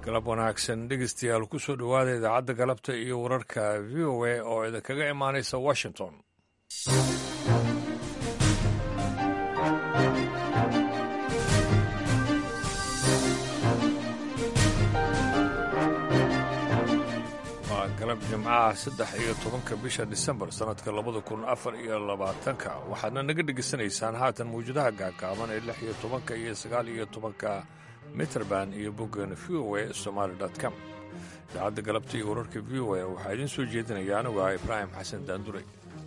galab wanaagsan dhegeystayaal ku soo dhowaada idaacadda galabta iyo wararka v o a oo idinkaga imaanaysa washington waa galab jimcaha saddex iyo tobanka bisha disembar sannadka labada kun afar iyo labaatanka waxaadna naga dhegaysanaysaan haatan mawjadaha gaagaaban ee lix iyo tobanka iyo sagaal iyo tobanka mitrband iyo boggan v o a somaali com idaacadda galabta iyo wararka v o a waxaa idiin soo jeedinaya anigu ah ibraahim xasan daanduray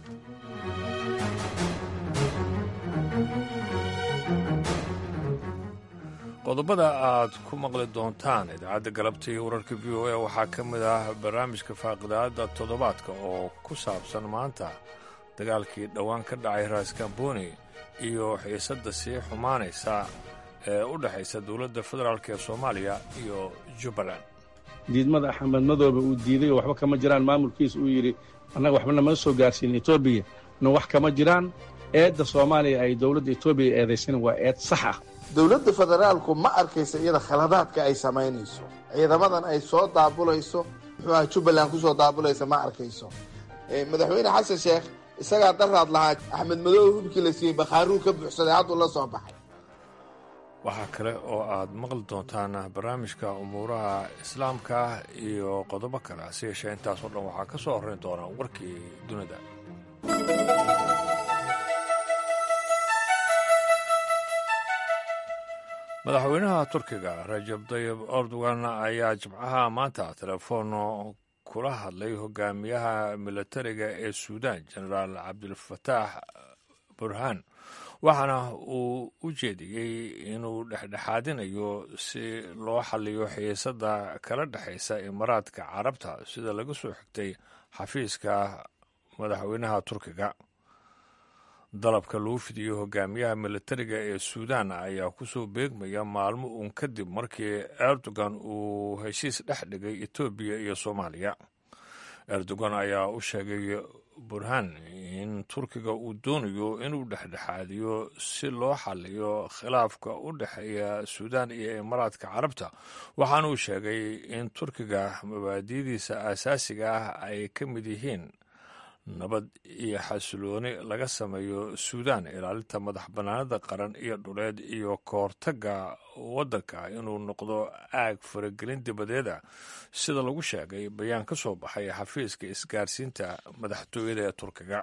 qodobada aad ku maqli doontaan idaacadda galabta iyo wararka v o a waxaa ka mid ah barnaamijka faaqidaadda toddobaadka oo ku saabsan maanta dagaalkii dhowaan ka dhacay raaskambooni iyo xiisadda sii xumaanaysa ee u dhexaysa dowladda federaalk ee soomaaliya iyo jubbaland diidmada axmed madoobe uu diiday oo waxba kama jiraan maamulkiisa uu yidhi annaga waxba nama soo gaarsiin etoobiya na wax kama jiraan eedda soomaaliya ay dowladda etoobiya eedaysan waa eed sax ah dowladda federaalku ma arkaysa iyada khaladaadka ay samaynayso ciidamadan ay soo daabulayso muxuu aha jubbaland ku soo daabulaysa ma arkayso madaxweyne xasan sheekh isagaa daraad lahaa axmed madoobe hubkii la siiyey bakhaaruu ka buuxsaday hadduu la soo baxay waxaa kale oo aad maqli doontaan barnaamijka umuuraha islaamka iyo qodobo kale hase yeeshee intaasoo dhan waxaa ka soo horrayn doona warkii dunida madaxweynaha turkiga rajab tayib erdogan ayaa jimcaha maanta telefoon kula hadlay hogaamiyaha militariga ee suudaan jenaraal cabdilfataax burhaan waxaana uu u jeediyey inuu dhexdhexaadinayo si loo xalliyo xiisadda kala dhexaysa imaaraadka carabta sida laga soo xigtay xafiiska madaxweynaha turkiga dalabka lagu fidiyo hogaamiyaha militariga ee suudaan ayaa kusoo beegmaya maalmo uun kadib markii erdogan uu heshiis dhex dhigay etoobiya iyo soomaaliya erdogan ayaa u sheegay burhaan in turkiga uu doonayo inuu dhexdhexaadiyo si loo xaliyo khilaafka u dhexeeya suudaan iyo imaaraadka carabta waxaana uu sheegay in turkiga mabaadi'diisa aasaasiga ah ay ka mid yihiin nabad iyo xasilooni laga sameeyo suudaan ilaalinta madax bannaanada qaran iyo dhuleed iyo kahortagga waddanka inuu noqdo aag faragelin dibadeeda sida lagu sheegay bayaan ka soo baxay xafiiska isgaarsiinta madaxtooyada ee turkiga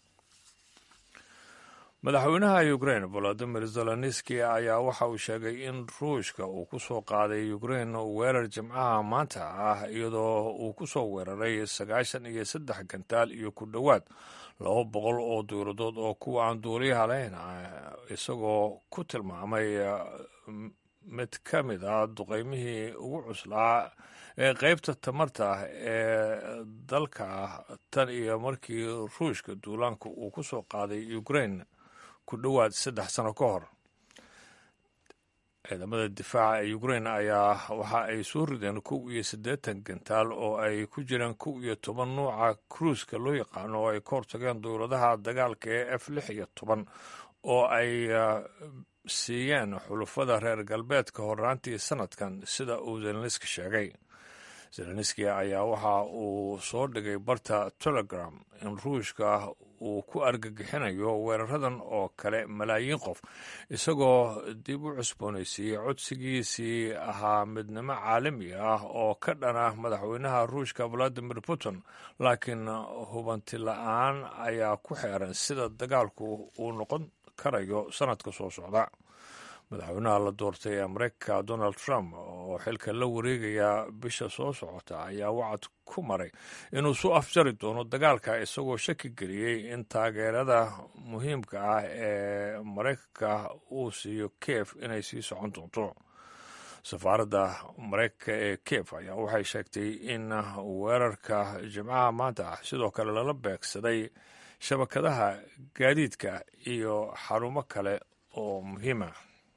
madaxweynaha ukrain volodimir zelenski ayaa waxa uu sheegay in ruushka uu ku soo qaaday ukrain weerar jimcaha maanta ah iyadoo uu ku soo weeraray sagaashan iyo saddex gantaal iyo ku dhowaad laba boqol oo duuradood oo kuwa aan duuliyaha lahayn isagoo ku tilmaamay mid ka mid ah duqeymihii ugu cuslaa ee qeybta tamarta ee dalka tan iyo markii ruushka duulaanka uu ku soo qaaday ukrain ku dhowaad saddex sano ka hor ciidamada difaaca ee ukrain ayaa waxa ay soo rideen kow iyo siddeetan gantaal oo ay ku jiraan kow iyo toban nuuca kruiska loo yaqaano oo ay ka hortageen dowladaha dagaalka ee f lix iyo toban oo ay siiyeen xulufada reer galbeedka horraantii sanadkan sida uu zelenski sheegay zelenski ayaa waxa uu soo dhigay barta telegram in ruushka uu ku argagixinayo weeraradan oo kale malaayiin qof isagoo dib u cusboonaysiiyey codsigiisii ahaa midnimo caalami ah oo ka dhana madaxweynaha ruushka valadimir putin laakiin hubanti la-aan ayaa ku xeeran sida dagaalku uu noqon karayo sanadka soo socda madaxweynaha la doortay ee mareykanka donald trump oo xilka la wareegaya bisha soo socota ayaa wacad ku maray inuu soo afjari doono dagaalka isagoo shaki geliyey in taageerada muhiimka ah ee maraykanka uu siiyo kiev inay sii socon doonto safaaradda maraykanka ee kiev ayaa waxay sheegtay in weerarka jimcaha maanta ah sidoo kale lala beegsaday shabakadaha gaadiidka iyo xarumo kale oo muhiima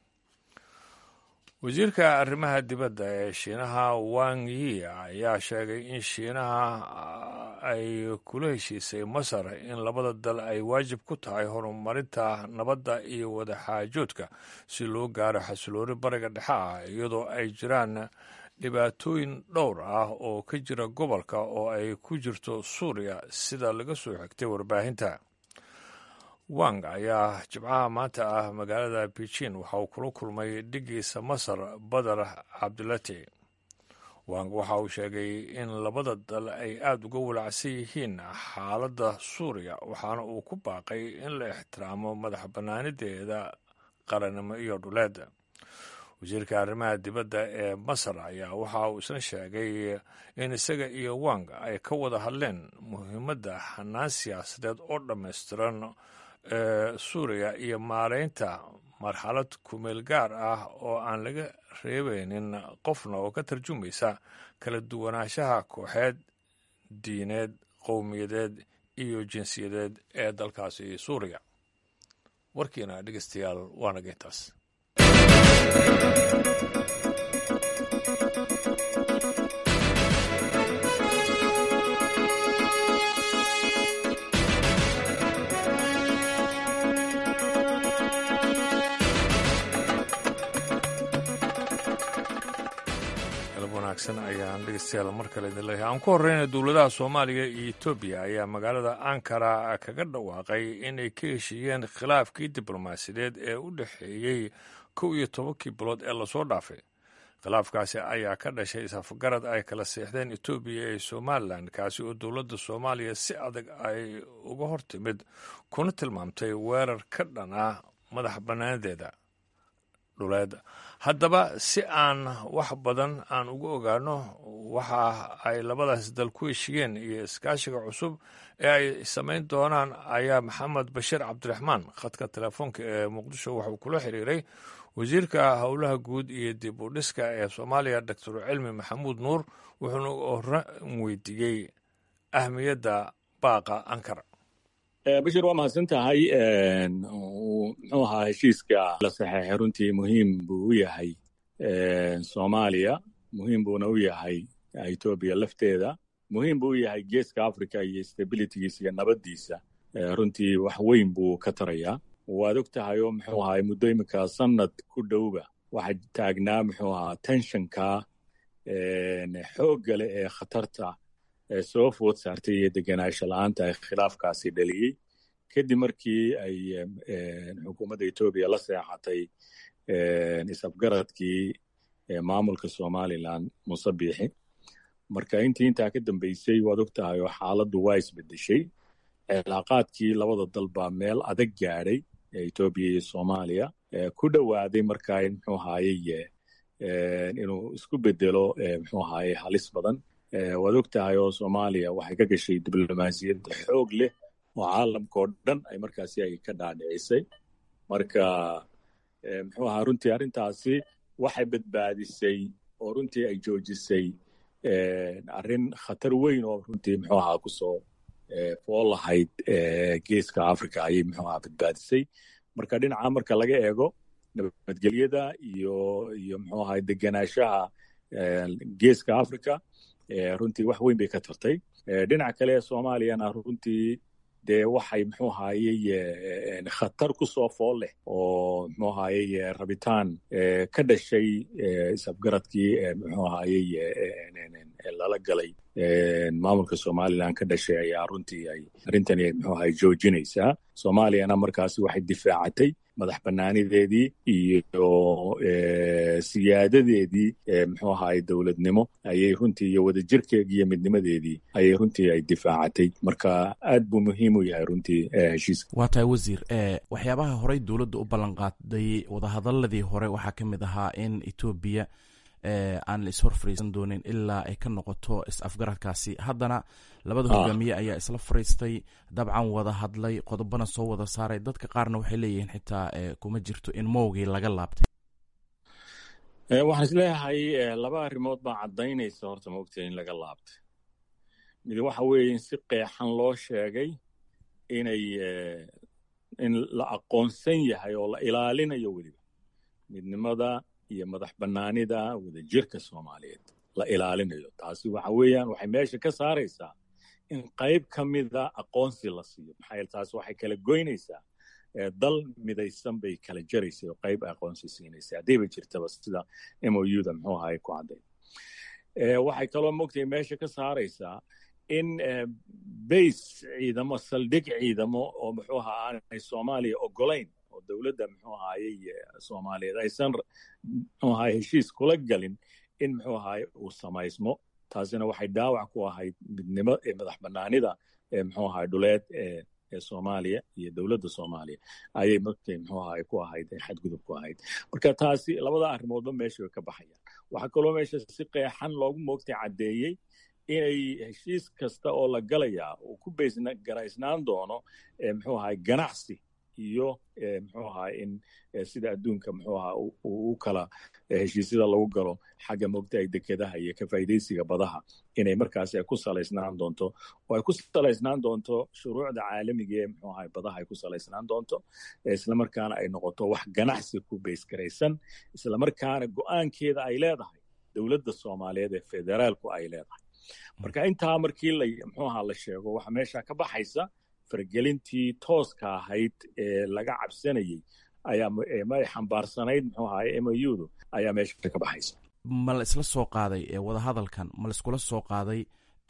wasiirka arrimaha dibadda ee shiinaha wang yi ayaa sheegay in shiinaha ay kula heshiisay masar in labada dal ay waajib ku tahay horumarinta nabadda iyo wadaxaajoodka si loo gaaro xasilooni bariga dhexe ah iyadoo ay jiraan dhibaatooyin dhowr ah oo ka jira gobolka oo ay ku jirto suuriya sida laga soo xigtay warbaahinta wang ayaa jimcaha maanta ah magaalada beijing waxa uu kula kulmay dhigiisa masar badar cabdulati wang waxa uu sheegay in labada dal ay aada uga walacsan yihiin xaaladda suuriya waxaana uu ku baaqay in la ixtiraamo madax bannaanideeda qarannimo iyo dhuleed wasiirka arrimaha dibadda ee masar ayaa waxa uu isna sheegay in isaga iyo wang ay ka wada hadleen muhiimadda xanaan siyaasadeed oo dhammaystiran ee suuriya iyo maareynta marxalad kumeel gaar ah oo aan laga reebeynin qofna oo ka tarjumaysa kala duwanaanshaha kooxeed diineed qowmiyadeed iyo jinsiyadeed ee dalkaasi suuriya warkiina dhegeystayaal waana geyntaas ayaan dhegeystayaal mar kale idin leeyahay aan ku horreyna dowladaha soomaaliya iyo etoobiya ayaa magaalada ankara kaga dhawaaqay inay ka heshiiyeen khilaafkii diblomaasiyadeed ee u dhexeeyey kow iyo tobankii bilood ee lasoo dhaafay khilaafkaasi ayaa ka dhashay isafgarad ay kala seexdeen etoobiya ee somalilan kaasi oo dowladda soomaaliya si adag ay uga hortimid kuna tilmaamtay weerar ka dhan ah madax bannaanadeeda dhuleed haddaba si aan wax badan aan uga ogaano waxa ay labadaas dal ku heshiyeen iyo iskaashiga cusub ee ay samayn doonaan ayaa maxamed bashiir cabdiraxmaan khadka telefoonka ee muqdisho waxuu kula xiriiray wasiirka howlaha guud iyo dib u dhiska ee soomaaliya doctor cilmi maxamuud nuur wuxuuna hore weydiiyey ahmiyadda baaqa ankara bashir waa mahadsan tahay muxuu ahaa heshiiska la saxeexay runtii muhiim buu u yahay soomaaliya muhiim buuna u yahay etoobiya lafteeda muhiim buu u yahay geeska africa iyo stabilitygiisa iyo nabaddiisa runtii wax weyn buu ka tarayaa waad og tahay oo muxuu ahaa muddo iminka sanad ku dhowba waxaa taagnaa muxuu ahaa tensionka xoogga leh ee khatarta soo food saartay iyo degenaansho la-aanta ay khilaafkaasi dhaliyey kadib markii ay xukuumadda etoobiya la seexatay isafgaradkii maamulka somalilan muse biixi marka intii intaa ka dambeysay waad og tahay oo xaaladdu waa isbedeshay cilaaqaadkii labada dal baa meel adag gaadhay etoobiya iyo soomaaliya ku dhowaaday markaa in muxuu ahaaye inuu isku bedelo muxuu ahaaye halis badan waad og tahay oo soomaaliya waxay ka gashay diblomaasiyad xoog leh oo caalamka oo dhan ay markaasi ay ka dhaadhicisay marka muxuu ahaa runtii arrintaasi waxay badbaadisay oo runtii ay joojisay arrin khatar weyn oo runtii muxuu ahaa kusoo fool lahayd geeska africa ayay muxuu ahaa badbaadisay marka dhinaca marka laga eego nabadgelyada iyo iyo muxuu ahaa degenaanshaha geeska africa runtii wax weyn bay ka tartay dhinaca kale ee soomaaliyana runtii dee waxay muxuu ahaaye khatar ku soo fool leh oo muxuu ahaaye rabitaan ka dhashay isafgaradkii muxuu ahaaye lala galay maamulka somalilan ka dhashay ayaa runtii ay arrintani muxuu ahaye joojinaysaa soomaaliyana markaasi waxay difaacatay madax banaanideedii iyo siyaadadeedii muxuu ahaay dowladnimo ayay runtii iyo wadajirkeedii iyo midnimadeedii ayay runtii ay difaacatay marka aad buu muhiim u yahay runtii heshiiska waa tahay wasiir waxyaabaha horey dowladda u ballanqaaday wadahadaladii hore waxaa ka mid ahaa in etoobiya aan la ishor fariisan doonin ilaa ay ka noqoto is-afgaradkaasi haddana labada hogaamiye ayaa isla fariistay dabcan wada hadlay qodobana soo wada saaray dadka qaarna waxay leeyihiin xitaa kuma jirto in mowgii laga laabtay waxaan isleeyahay laba arrimood baa caddaynaysa horta maogtahay in laga laabtay mid waxa weeye in si qeexan loo sheegay inay in la aqoonsan yahay oo la ilaalinayo weliba midnimada iyo madax bannaanida wadajirka soomaaliyeed la ilaalinayo taasi waxa weeyaan waxay meesha ka saaraysaa in qayb ka mida aqoonsi la siiyo maxaa yeele taasi waxay kala goynaysaa dal midaysan bay kala jaraysay oo qayb aqoonsi siinaysay haddayba jirtaba sida m o u da muxuu ahaay ku cadday waxay kaloo mogtahay meesha ka saaraysaa in base ciidamo saldhig ciidamo oo muxuu ahaa aanay soomaaliya ogolayn oo dowladda muxuu ahaayey soomaaliyeed aysan muxuu ahaay heshiis kula galin in muxuu ahaay uu samaysmo taasina waxay dhaawac ku ahayd midnimo madax banaanida muxuu ahaay dhuleed ee soomaaliya iyo dowladda soomaaliya ayay markay muxuu ahaay ku ahayd xadgudub ku ahayd marka taasi labada arrimoodba meesha way ka baxayaan waxaa kaloo meesha si qeexan loogu moogtay caddeeyey inay heshiis kasta oo la galayaa uu ku garaysnaan doono muxuu ahaay ganacsi iyo muxuu ahaa in sida adduunka muxuu ahaa uu u kala heshiisyada lagu galo xagga moogtahay dekedaha iyo ka faa'iidaysiga badaha inay markaas ku salaysnaan doonto oo ay ku salaysnaan doonto shuruucda caalamiga ee muxuu ahaa badaha ay ku salaysnaan doonto islamarkaana ay noqoto wax ganacsi ku baysgaraysan islamarkaana go'aankeeda ay leedahay dowladda soomaaliyeed ee federaalku ay leedahay marka intaa markii la muxuu ahaa la sheego waxa meesha ka baxaysa fargelintii tooska ahayd ee laga cabsanayey ayaa ma xambaarsanayd muxuu ahaay moudu ayaa meesha ka baxaysa ma la isla soo qaaday wadahadalkan ma la iskula soo qaaday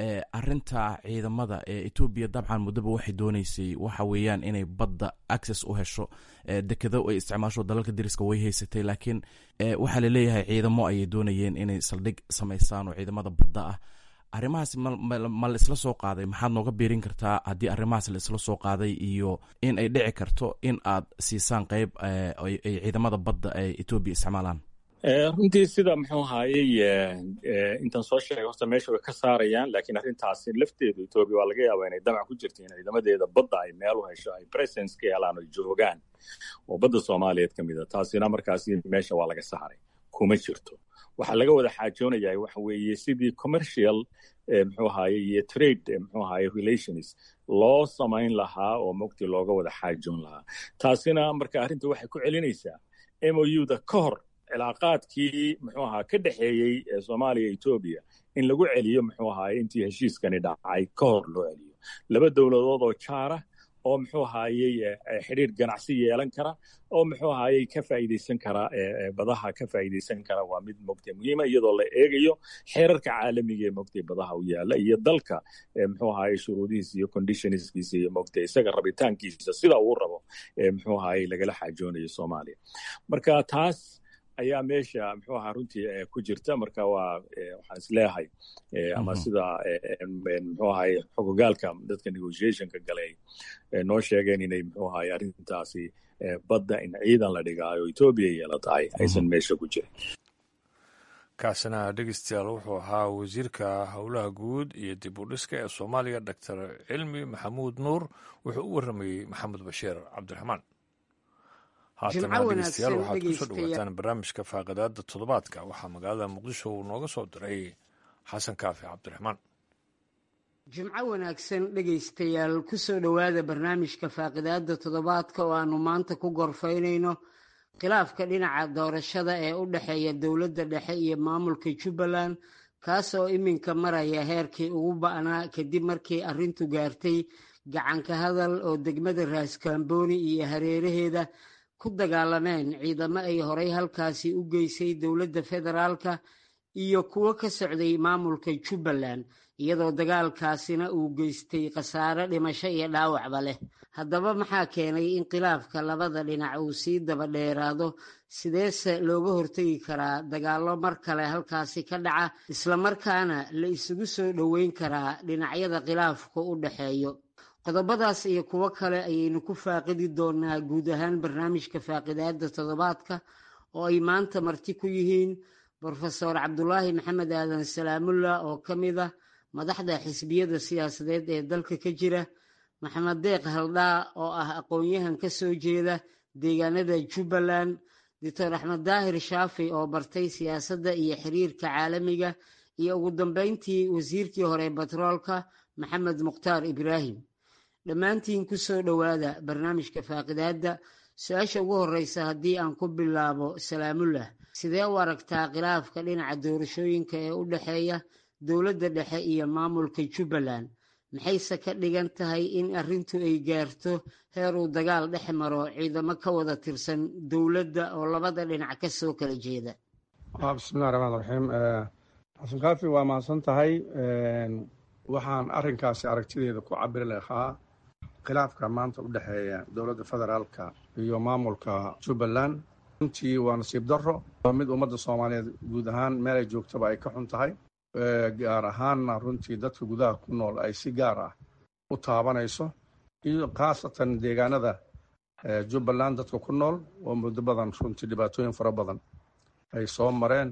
arinta ciidamada ee etoobiya dabcan muddaba waxay dooneysay waxa weeyaan inay badda access u hesho dekedo ay isticmaasho dalalka dariska way haysatay laakiin waxaa laleeyahay ciidamo ayay doonayeen inay saldhig samaysaan oo ciidamada badda ah arrimahaas ma la isla soo qaaday maxaad nooga biirin kartaa haddii arrimahaas la isla soo qaaday iyo in ay dhici karto in aad siisaan qeyb ay ciidamada badda ay etoobiya isticmaalaan runtii sida muxuu ahaayey intaan soo sheegay horta meesha way ka saarayaan laakiin arrintaasi lafteedu etoobiya waa laga yaabaa inay damac ku jirta in ciidamadeeda badda ay meel u hesho ay presence ka helaan oo joogaan oo badda soomaaliyeed ka mid a taasina markaasi meesha waa laga saaray kuma jirto waxaa laga wada xaajoonayaa waxa weeye sidii commercial muxuu ahaye iyo trade muxuu ahaye relations loo samayn lahaa oo mogti looga wada xaajoon lahaa taasina marka arrinta waxay ku celinaysaa mouda ka hor cilaaqaadkii muxuu ahaa ka dhexeeyey soomaaliya etoobiya in lagu celiyo muxuu ahaye intii heshiiskani dhacay ka hor loo celiyo laba dowladood oo jaara oo muxuu ahaayey xidhiir ganacsi yeelan kara oo muxuu ahaayey ka faa'iidaysan kara badaha ka faa'iidaysan kara waa mid mogtay muhiima iyadoo la eegayo xeerarka caalamiga ee mogtay badaha u yaala iyo dalka muxuu ahaayey shuruudihiisa iyo conditionskiisa iyo mogtay isaga rabitaankiisa sida uu rabo muxuu ahaayey lagala xaajoonayo soomaaliya marka taas ayaa meesha muxuu ahaa runtii ku jirta marka waa waxaan isleeyahay ama sida muxuu ahay xogogaalka dadka negotiationka galay noo sheegeen inay muxuu ahay arrintaasi badda in ciidan la dhigaayo etoobiya yeela tahay aysan meesha ku jirin kaasina dhegeystayaal wuxuu ahaa wasiirka howlaha guud iyo dib u dhiska ee soomaaliya doctor cilmi maxamuud nuur wuxuu u warramayey maxamed bashiir cabdiraxmaan haatana dhegeystayaal waxaad kusoo dhawaataan barnaamijka faaqidaada toddobaadka waxaa magaalada muqdisho uu nooga soo diray xasan kaafi cabdiraxmaan jimco wanaagsan dhegaystayaal kusoo dhowaada barnaamijka faaqidaada toddobaadka oo aanu maanta ku gorfaynayno khilaafka dhinaca doorashada ee u dhexeeya dowladda dhexe iyo maamulka jubbaland kaas oo iminka maraya heerkii ugu ba'naa kadib markii arrintu gaartay gacanka hadal oo degmada raaskambooni iyo hareeraheeda ku dagaalameen ciidamo ay horay halkaasi u geysay dowladda federaalka iyo kuwo ka socday maamulka jubbaland iyadoo dagaalkaasina uu geystay khasaare dhimasho iyo dhaawacba leh haddaba maxaa keenay in khilaafka labada dhinac uu sii daba dheeraado sideese looga hortegi karaa dagaallo mar kale halkaasi ka dhaca islamarkaana la isugu soo dhoweyn karaa dhinacyada khilaafku u dhexeeyo qodobadaas iyo kuwo kale ayaynu ku faaqidi doonaa guud ahaan barnaamijka faaqidaada toddobaadka oo ay maanta marti ku yihiin brofesor cabdulaahi maxamed aadan salaamullah oo ka mid ah madaxda xisbiyada siyaasadeed ee dalka ka jira maxamed deeq haldhaa oo ah aqoon-yahan ka soo jeeda deegaanada jubbaland doctor axmed daahir shaafi oo bartay siyaasadda iyo xiriirka caalamiga iyo ugu dambeyntii wasiirkii hore batroolka maxamed mukhtaar ibraahim dhammaantiin ku soo dhowaada barnaamijka faaqidaadda su-aasha ugu horreysa haddii aan ku bilaabo salaamullah sidee u aragtaa khilaafka dhinaca doorashooyinka ee u dhexeeya dowladda dhexe iyo maamulka jubbaland maxayse ka dhigan tahay in arrintu ay gaarto heer uu dagaal dhex maro ciidamo ka wada tirsan dowladda oo labada dhinac ka soo kala jeeda bismillahi raxmaan raxiim xasan kaafi waa mahadsan tahay waxaan arrinkaasi aragtideeda ku cabiri lahaa khilaafka maanta u dhexeeya dowladda federaalka iyo maamulka jubbaland runtii waa nasiib darro waa mid ummadda soomaaliyeed guud ahaan meel ay joogtaba ay ka xun tahay gaar ahaanna runtii dadka gudaha ku nool ay si gaar ah u taabanayso iyo khaasatan deegaanada jubbaland dadka ku nool oo muddo badan runtii dhibaatooyin fara badan ay soo mareen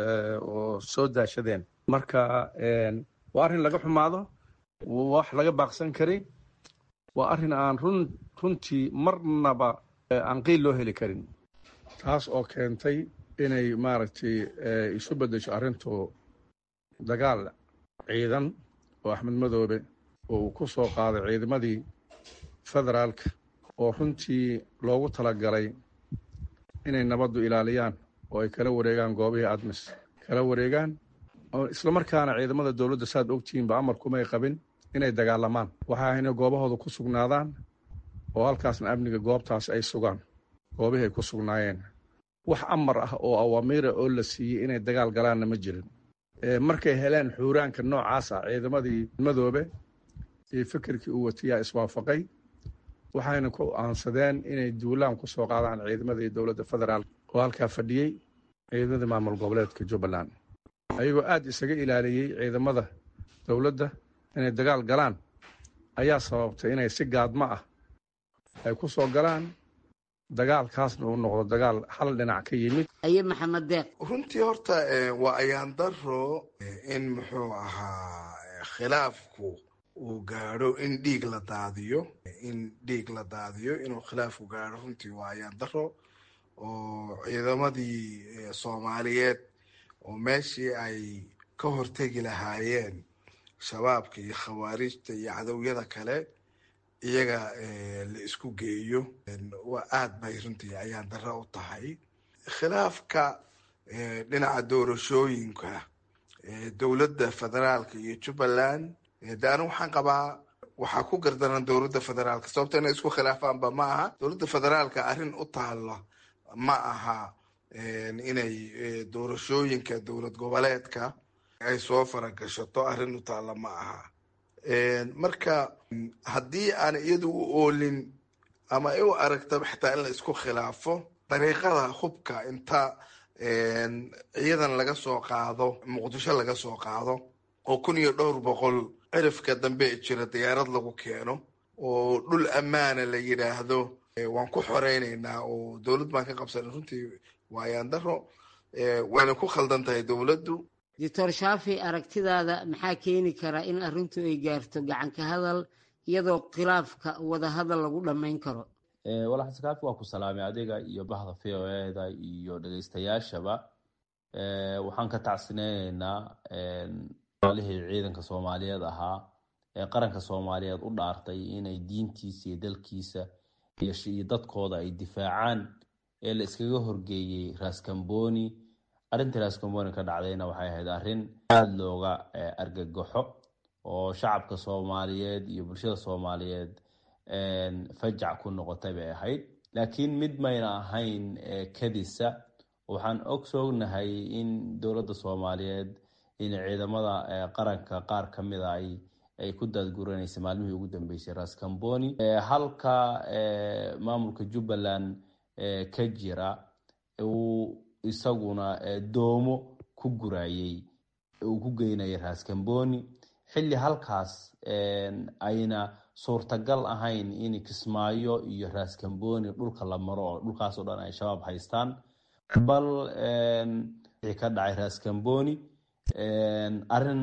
oo soo daashadeen marka waa arrin laga xumaado wax laga baaqsan karay waa arrin aan run runtii marnaba aan qiil loo heli karin taas oo keentay inay maaragtay isu beddesho arrintu dagaal ciidan oo axmed madoobe oo uu ku soo qaaday ciidamadii federaalka oo runtii loogu talagalay inay nabaddu ilaaliyaan oo ay kala wareegaan goobihii admis kala wareegaan islamarkaana ciidamada dowladda saad ogtihiinba amarkumay qabin inay dagaalamaan waxaa inay goobahooda ku sugnaadaan oo halkaasna amniga goobtaas ay sugaan goobihii ay ku sugnaayeen wax amar ah oo awaamiira oo la siiyey inay dagaal galaanna ma jirin markay heleen xuuraanka noocaas ah ciidamadii madoobe iyo fikirkii uu watiyaa iswaafaqay waxayna ku aansadeen inay duulaan ku soo qaadaan ciidamadii dowladda federaal oo halkaa fadhiyey ciidamadii maamul goboleedka jubbaland ayagoo aada isaga ilaaliyey ciidamada dowladda inay dagaal galaan ayaa sababtay inay si gaadmo ah ay ku soo galaan dagaalkaasna uu noqdo dagaal hal dhinac ka yimid aye maxamed deeq runtii horta waa ayaan daro in muxuu ahaa khilaafku uu gaadho in dhiig la daadiyo in dhiig la daadiyo inuu khilaafku gaadho runtii waa ayaan daro oo ciidamadii soomaaliyeed oo meeshii ay ka hortegi lahaayeen shabaabka iyo khawaarijta iyo cadowyada kale iyaga la isku geeyo waa aad bay runtii ayaan daro u tahay khilaafka dhinaca doorashooyinka dowladda federaalka iyo jubbaland de anigu waxaan qabaa waxaa ku gardaran dowladda federaalka sababta inay isku khilaafaanba ma aha dowladda federaalka arrin u taalla ma aha inay doorashooyinka dowlad goboleedka ay soo faragashato arrin u taalla ma aha marka haddii aan iyadu u oolin ama ay u aragtaba xitaa in la isku khilaafo dariiqada hubka inta ciidan laga soo qaado muqdisho laga soo qaado oo kun iyo dhowr boqol cirifka dambe jira diyaarad lagu keeno oo dhul ammaana la yidhaahdo waan ku xoreyneynaa oo dowlad baan ka qabsanay runtii waayaan daro wayna ku khaldan tahay dowladdu doctor shaafi aragtidaada maxaa keeni kara in arrintu ay gaarto gacanka hadal iyadoo khilaafka wadahadal lagu dhammayn karo walaal xasan kaafi waa ku salaamay adiga iyo bahda v o eda iyo dhegeystayaashaba waxaan ka tacsineyneynaa lihii ciidanka soomaaliyeed ahaa ee qaranka soomaaliyeed u dhaartay inay diintiisa iyo dalkiisa iyo dadkooda ay difaacaan ee la iskaga horgeeyey raskamboni arrintii raskamboni ka dhacdayna waxay ahayd arrin aada looga argagaxo oo shacabka soomaaliyeed iyo bulshada soomaaliyeed fajac ku noqotay bay ahayd laakiin mid mayna ahayn kadisa waxaan ogsoonahay in dowladda soomaaliyeed in ciidamada qaranka qaar ka mida ay ku daadguranaysa maalmihii ugu dambeysay raskamboni halka maamulka jubbaland ka jira uu isaguna doomo ku gurayey uu ku geynayay raskamboni xilli halkaas ayna suurtagal ahayn in kismaayo iyo raskamboni dhulka la maro oo dhulkaasoo dhan ay shabaab haystaan bal wixii ka dhacay raskamboni arrin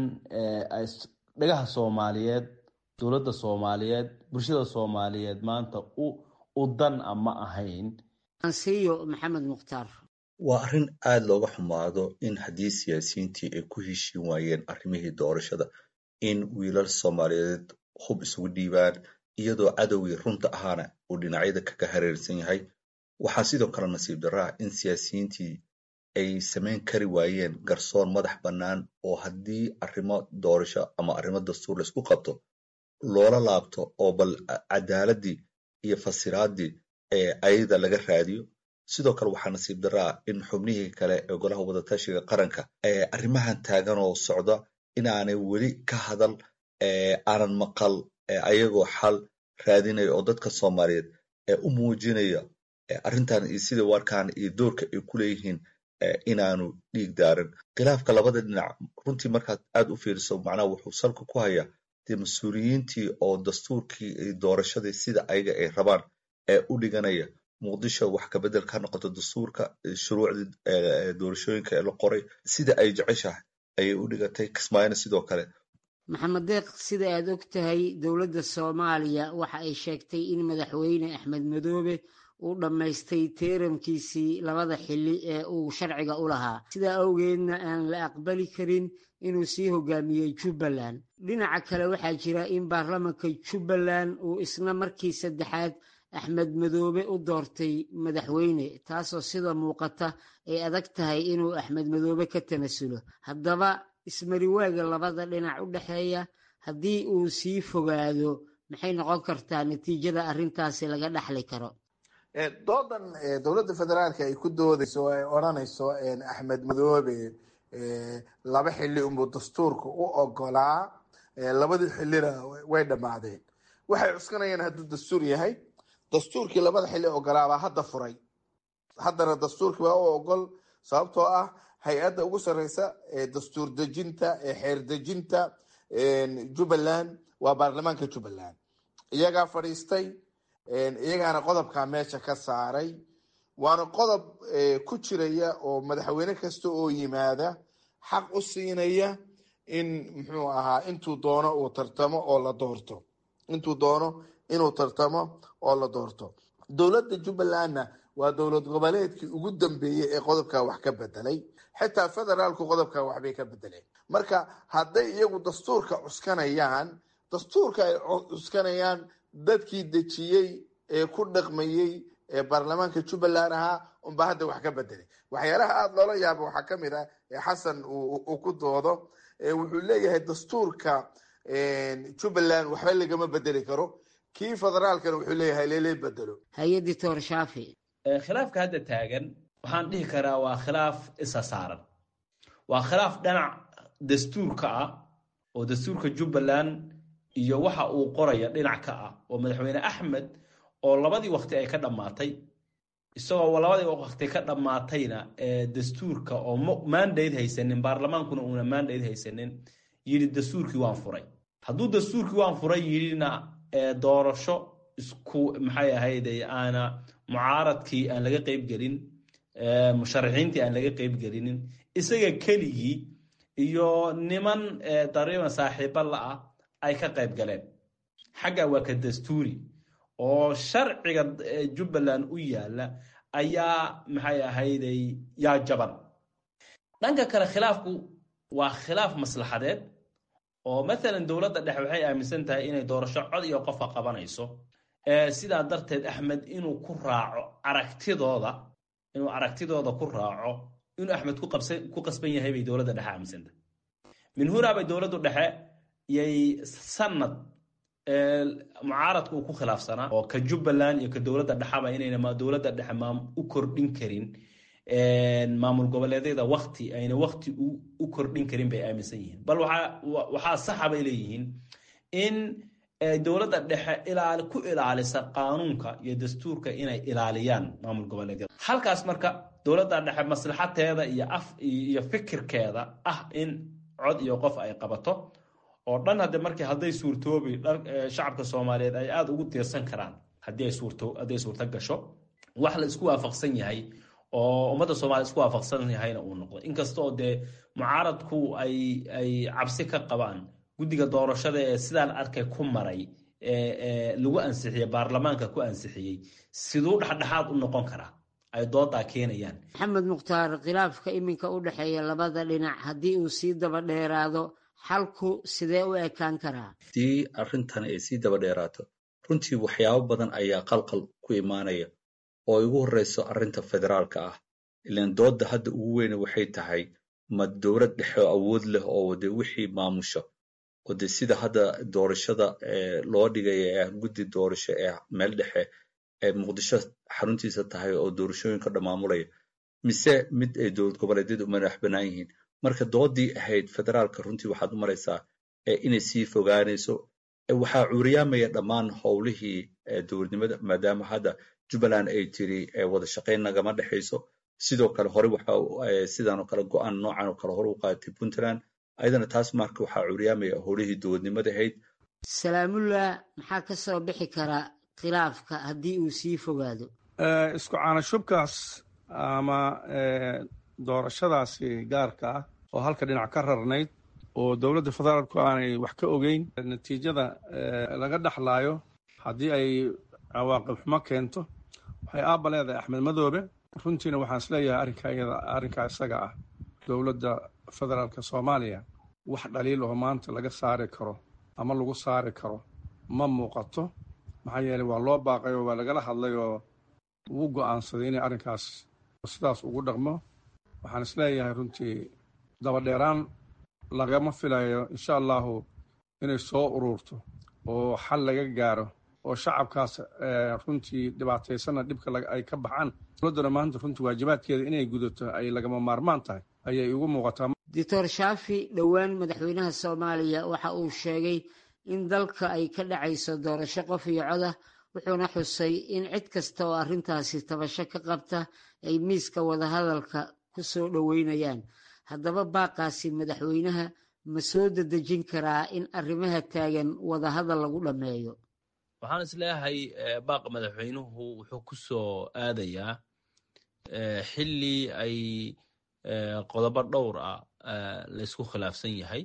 dhagaha soomaaliyeed dowladda soomaaliyeed bulshada soomaaliyeed maanta u dan a ma ahayn ansiyo maxamed mukhtaar waa arrin aada looga xumaado in haddii siyaasiyiintii ay ku heshiin waayeen arrimihii doorashada in wiilal soomaaliyeed hub isugu dhiibaan iyadoo cadowgii runta ahaana uu dhinacyada kaga hareersan yahay waxaa sidoo kale nasiib darraa in siyaasiyiintii ay samayn kari waayeen garsoon madax bannaan oo haddii arrimo doorasho ama arrimo dastuur laisku qabto loola laabto oo bal cadaaladii iyo fasiraaddii ee ayada laga raadiyo sidoo kale waxaa nasiib daraa in xubnihii kale ee golaha wadatashiga qaranka arrimahan taagan oo socda inaanay weli ka hadal aanan maqal ayagoo xal raadinaya oo dadka soomaaliyeed u muujinaya arrintan iyo sida warkaan iyo doorka ay ku leeyihiin inaanu dhiig daarin khilaafka labada dhinac runtii markaad aad u fiiriso macnaha wuxuu salka ku hayaa dee mas-uuliyiintii oo dastuurkii iyo doorashadii sida ayaga ay rabaan ee u dhiganaya muqdisho wax kabedel ka noqoto dastuurka shuruucdii doorashooyinka ee la qoray sida ay jeceshahay ayay u dhigatay kismaayona sidoo kale maxamed deeq sida aad og tahay dowladda soomaaliya waxa ay sheegtay in madaxweyne axmed madoobe uu dhammaystay teeramkiisii labada xilli ee uu sharciga u lahaa sidaa awgeedna aan la aqbali karin inuu sii hogaamiyey jubbaland dhinaca kale waxaa jira in baarlamanka jubbaland uu isna markii saddexaad axmed madoobe u doortay madaxweyne taasoo sida muuqata ay adag tahay inuu axmed madoobe ka tanasulo haddaba ismariwaaga labada dhinac u dhexeeya haddii uu sii fogaado maxay noqon kartaa natiijada arrintaasi laga dhaxli karo doodan dowladda federaalka ay ku doodayso oo ay odranayso axmed madoobe laba xili unbuu dastuurka u ogolaa labadii xilina way dhammaadeen waxay cuskanayaan hadduu dastuur yahay dastuurkii labada xili ogolaabaa hadda furay haddana dastuurkii baa u ogol sababtoo ah hay-adda ugu sareysa ee dastuur dejinta ee xeer dejinta jubbaland waa baarlamaanka jubbaland iyagaa fadhiistay iyagaana qodobkaa meesha ka saaray waana qodob ku jiraya oo madaxweyne kasta oo yimaada xaq u siinaya in muxuu ahaa intuu doono uu tartamo oo la doorto intuu doono inuu tartamo oo la doorto dowladda jubbalandna waa dowlad goboleedkii ugu dambeeyey ee qodobkaa wax ka bedelay xitaa federaalku qodobkaa waxbay ka bedeleen marka hadday iyagu dastuurka cuskanayaan dastuurka ay cuskanayaan dadkii dejiyey ee ku dhaqmayey ee baarlamaanka jubbaland ahaa unbaa hadda wax ka bedelay waxyaalaha aada loola yaaba waxaa kamid ah ee xasan uu ku doodo wuxuu leeyahay dastuurka jubbaland waxba lagama bedeli karo kii federaalkana wuxuu leeyahay lele bedelo hay-adii toor shaafi khilaafka hadda taagan waxaan dhihi karaa waa khilaaf isa saaran waa khilaaf dhinac dastuurka ah oo dastuurka jubbaland iyo waxa uu qoraya dhinac ka ah oo madaxweyne axmed oo labadii waqti ay ka dhammaatay isagoo labadii waqti ka dhammaatayna dastuurka oo mandate haysanin baarlamaankuna uuna mandate haysanin yidhi dastuurkii waan furay hadduu dastuurkii waan furay yidhina doorasho isku maxay ahayd aana mucaaradkii aan laga qeybgelin musharaxiintii aan laga qeybgelinin isaga keligii iyo niman dariiban saaxiiba la-ah ay ka qayb galeen xagga waa ka dastuuri oo sharciga jubbaland u yaala ayaa maxay ahayday yaa jaban dhanka kale khilaafku waa khilaaf maslaxadeed oo maalan dowladda dhexe waxay aaminsan tahay inay doorasho cod iyo qofa qabanayso sidaa darteed axmed inuu ku raaco aragtidooda inuu aragtidooda ku raaco inuu axmed ku qasban yahay bay dowladda dhexe aaminsantahay min hunaa bay dowladdu dhexe yay sanad mucaaradka uu ku khilaafsanaa oo ka jubbaland iyo ka dowladda dhexaba inayna dowladda dhexe u kordhin karin maamul goboleedyada wakti ayna wakti u kordhin karin bay aaminsan yihiin bal waxaa saxa bay leeyihiin in dowladda dhexe ku ilaalisa qaanuunka iyo dastuurka inay ilaaliyaan maamul goboleedyada halkaas marka dowladda dhexe maslaxateeda iyo af iyo fikirkeeda ah in cod iyo qof ay qabato oo dhan hadde markii hadday suurtoobi shacabka soomaaliyeed ay aada ugu tiirsan karaan haddii ay suurto hadday suurto gasho wax la isku waafaqsan yahay oo ummadda soomaliya isku waafaqsan yahayna uu noqdo inkastoo dee mucaaradku ay ay cabsi ka qabaan guddiga doorashada ee sidaan arkay ku maray lagu ansixiyey baarlamaanka ku ansixiyey siduu dhexdhexaad u noqon karaa ay doodaa keenayaan maxamed mukhtaar khilaafka iminka u dhexeeya labada dhinac haddii uu sii daba dheeraado xalku sidee u ekaan karaa haddii arrintan ay sii daba dheeraato runtii waxyaabo badan ayaa qalqal ku imaanaya oo igu horreyso arrinta federaalka ah ilaan doodda hadda ugu weyne waxay tahay ma dowlad dhexe oo awood leh oo de wixii maamusha oo de sida hadda doorashada loo dhigaya ee guddi doorasho ee meel dhexe muqdisho xaruntiisa tahay oo doorashooyinka dhammaamulaya mise mid ay dowlad goboleedyadu u madax bannaan yihiin marka doodii ahayd federaalka runtii waxaad u maraysaa inay sii fogaanayso waxaa cuuriyaamaya dhammaan howlihii dowladnimada maadaama hadda jubbaland ay tiri wada shaqayn nagama dhexayso sidoo kale hore waxa sidan oo kale go-aan noocan oo kale hore u qaadatay puntland ayadana taas marka waxaa cuuriyaamaya howlihii dowladnimada ahayd salaamullah maxaa ka soo bixi kara khilaafka haddii uu sii fogaado isku caanashubkaas ama doorashadaasi gaarka ah oo halka dhinac ka rarnayd oo dowladda federaalku aanay wax ka ogeyn natiijada laga dhexlaayo haddii ay cawaaqib xumo keento waxay aabba leedahay axmed madoobe runtiina waxaan isleeyahay arrinka iyada arrinkaa isaga ah dowladda federaalka soomaaliya wax dhaliil oo maanta laga saari karo ama lagu saari karo ma muuqato maxaa yeeley waa loo baaqay oo waa lagala hadlay oo wuu go'aansaday inay arrinkaas sidaas ugu dhaqmo waxaan isleeyahay runtii dabadheeraan lagama filayo insha allahu inay soo ururto oo xal laga gaaro oo shacabkaas runtii dhibaataysana dhibka ay ka baxaan dowladduna maanta runtii waajibaadkeeda inay gudato ay lagama maarmaan tahay ayay igu muuqataa doctor shaafi dhowaan madaxweynaha soomaaliya waxa uu sheegay in dalka ay ka dhacayso doorasho qof iyo codah wuxuuna xusay in cid kasta oo arrintaasi tabasho ka qabta ay miiska wadahadalka ku soo dhoweynayaan haddaba baaqaasi madaxweynaha ma soo dedejin karaa in arrimaha taagan wadahadal lagu dhammeeyo waxaan is leeyahay baaqa madaxweynuhu wuxuu ku soo aadayaa xilli ay qodobo dhowr ah laysku khilaafsan yahay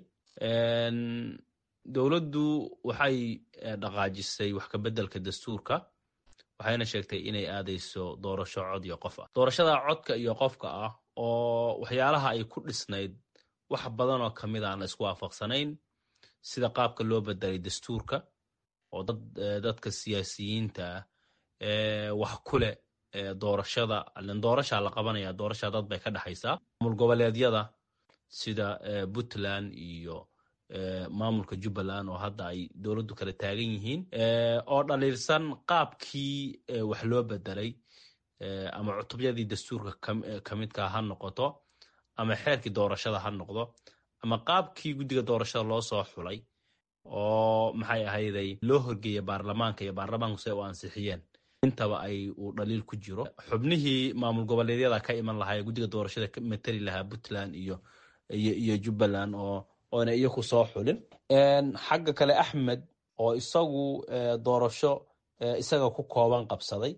dowladdu waxay dhaqaajisay wax kabeddelka dastuurka waxayna sheegtay inay aadayso doorasho cod iyo qof ah doorashada codka iyo qofka ah oo waxyaalaha ay ku dhisnayd wax badan oo kamid aan la isku waafaqsanayn sida qaabka loo bedelay dastuurka oo dadka siyaasiyiinta ah wax ku leh doorashada doorashaa la qabanaya doorasha dad bay ka dhexaysaa maamul goboleedyada sida puntland iyo maamulka jubbaland oo hadda ay dowladdu kala taagan yihiin oo dhaliilsan qaabkii wax loo bedelay ama cutubyadii dastuurka kamidka ha noqoto ama xeerkii doorashada ha noqdo ama qaabkii guddiga doorashada loo soo xulay oo maxay ahayday loo horgeeya baarlamaanka iyo baarlamaanku si ay u ansixiyeen intaba ay uu dhaliil ku jiro xubnihii maamul goboleedyada ka iman lahaa ee guddiga doorashada ka matali lahaa puntland iyo iyo jubbaland oo oona iyaku soo xulin xagga kale axmed oo isagu doorasho isaga ku kooban qabsaday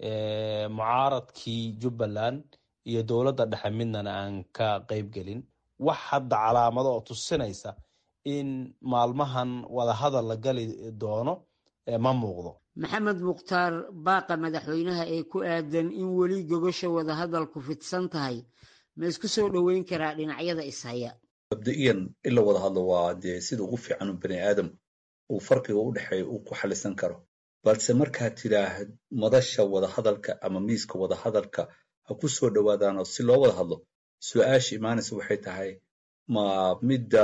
mucaaradkii jubbaland iyo dowladda dhexe midnana aan ka qayb gelin wax hadda calaamado oo tusinaysa in maalmahan wadahadal la gali doono ma muuqdo maxamed mukhtaar baaqa madaxweynaha ee ku aadan in weli gogosha wadahadalku fidsan tahay ma isku soo dhoweyn karaa dhinacyada ishaya mabda'iyan in la wada hadlo waa dee sida ugu fiican u bani aadam uu farqiga u dhexeeya uu ku xalisan karo balse markaad tidhaahd madasha wadahadalka ama miiska wadahadalka ha ku soo dhowaadaan oo si loo wada hadlo su-aasha imaanaysa waxay tahay ma midda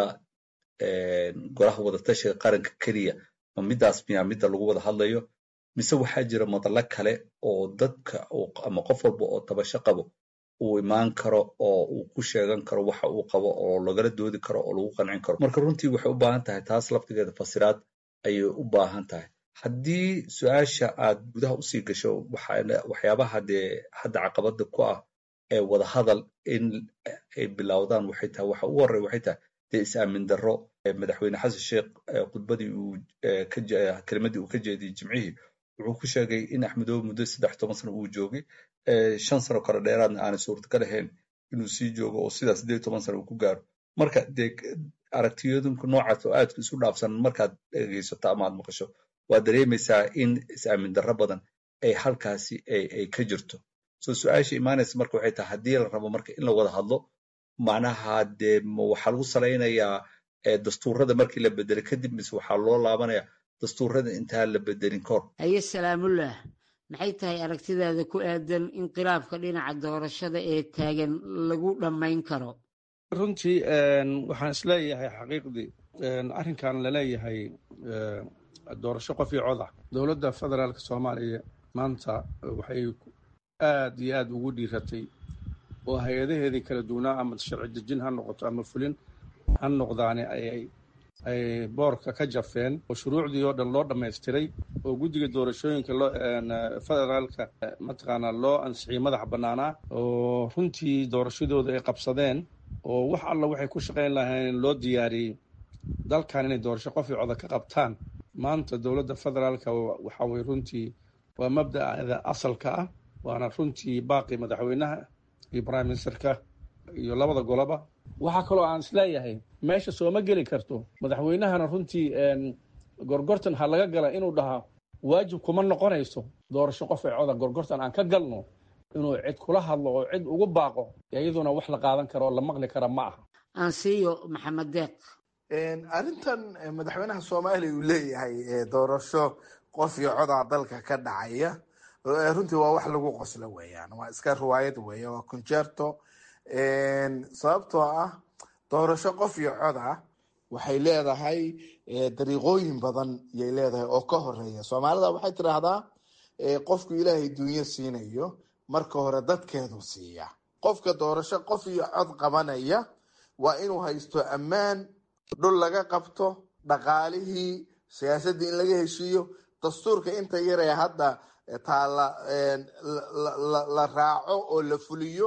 golaha wadatashiga qaranka keliya ma middaas miyaa midda lagu wada hadlayo mise waxaa jira madallo kale oo dadka ama qof walba oo tabasho qabo uu imaan karo oo uu ku sheegan karo waxa uu qabo oo lagala doodi karo oo lagu qancin karo marka runtii waxay u baahan tahay taas laftigeeda fasiraad ayay u baahan tahay haddii su-aasha aad gudaha usii gasho waxyaabaha dee hadda caqabada ku ah ee wadahadal in ay bilowdaan waxay tahay waxa ugu horey waxay tahay dee is-aamin darro madaxweyne xasan sheekh khudbadii uu kelimadii uu ka jeediyey jimcihii wuxuu ku sheegay in axmedoobe muddo saddex toban sano uu joogay shan sano kale dheeraadna aanay suurtagal ahayn inuu sii joogo oo sidaas sideed toban sano uu ku gaaro marka dee aragtiyooyinku noocaas oo aadka isu dhaafsan markaad dhegeysato ama aad maqasho waad dareemaysaa in is-aamin darro badan ay halkaasi ay ka jirto so su-aasha imaanaysa marka waxay tahay haddii la rabo marka in la wada hadlo macnaha dee waxaa lagu salaynayaa dastuurada markii la bedelay kadib mise waxaa loo laabanaya dastuurada intaan la bedelin kahor haye salaamullah maxay tahay aragtidaada ku aadan in khilaafka dhinaca doorashada ee taagan lagu dhammayn karo runtii waxaan isleeyahay xaqiiqdii arrinkan laleeyahay doorasho qof iyo coda dowladda federaalka soomaaliya maanta waxay aad iyo aada ugu dhiiratay oo hay-adaheedii kala duwanaa ama sharci dejin ha noqoto ama fulin ha noqdaani ayay ay boorka ka jafeen oo shuruucdii oo dhan loo dhammaystiray oo guddiga doorashooyinka loo federaalka mataqaanaa loo ansixiyey madaxa bannaanaa oo runtii doorashadooda ay qabsadeen oo wax alla waxay ku shaqayn lahayn loo diyaariyey dalkan inay doorasho qof iyo coda ka qabtaan maanta dowladda federaalka waxa weye runtii waa mabda'da asalka ah waana runtii baaqi madaxweynaha iyo prime ministerka iyo labada goloba waxaa kaloo aan isleeyahay meesha sooma geli karto madaxweynahana runtii gorgortan ha laga gala inuu dhahaa waajib kuma noqonayso doorasho qof ee coda gorgortan aan ka galno inuu cid kula hadlo oo cid ugu baaqo iyaduna wax la qaadan karo oo la maqli kara ma aha aansiiyo maxamed deeq arrintan madaxweynaha soomaaliya uu leeyahay doorasho qof iyo codaa dalka ka dhacaya runtii waa wax lagu qoslo weeyaan waa iska riwaayad weeya waa concerto sababtoo ah doorasho qof iyo coda waxay leedahay dariiqooyin badan yay leedahay oo ka horeeya soomaalida waxay tidhaahdaa qofku ilaahay dunyo siinayo marka hore dadkeedu siiya qofka doorasho qof iyo cod qabanaya waa inuu haysto ammaan dhul laga qabto dhaqaalihii siyaasaddii in laga heshiiyo dastuurka inta yaree hadda taala la raaco oo la fuliyo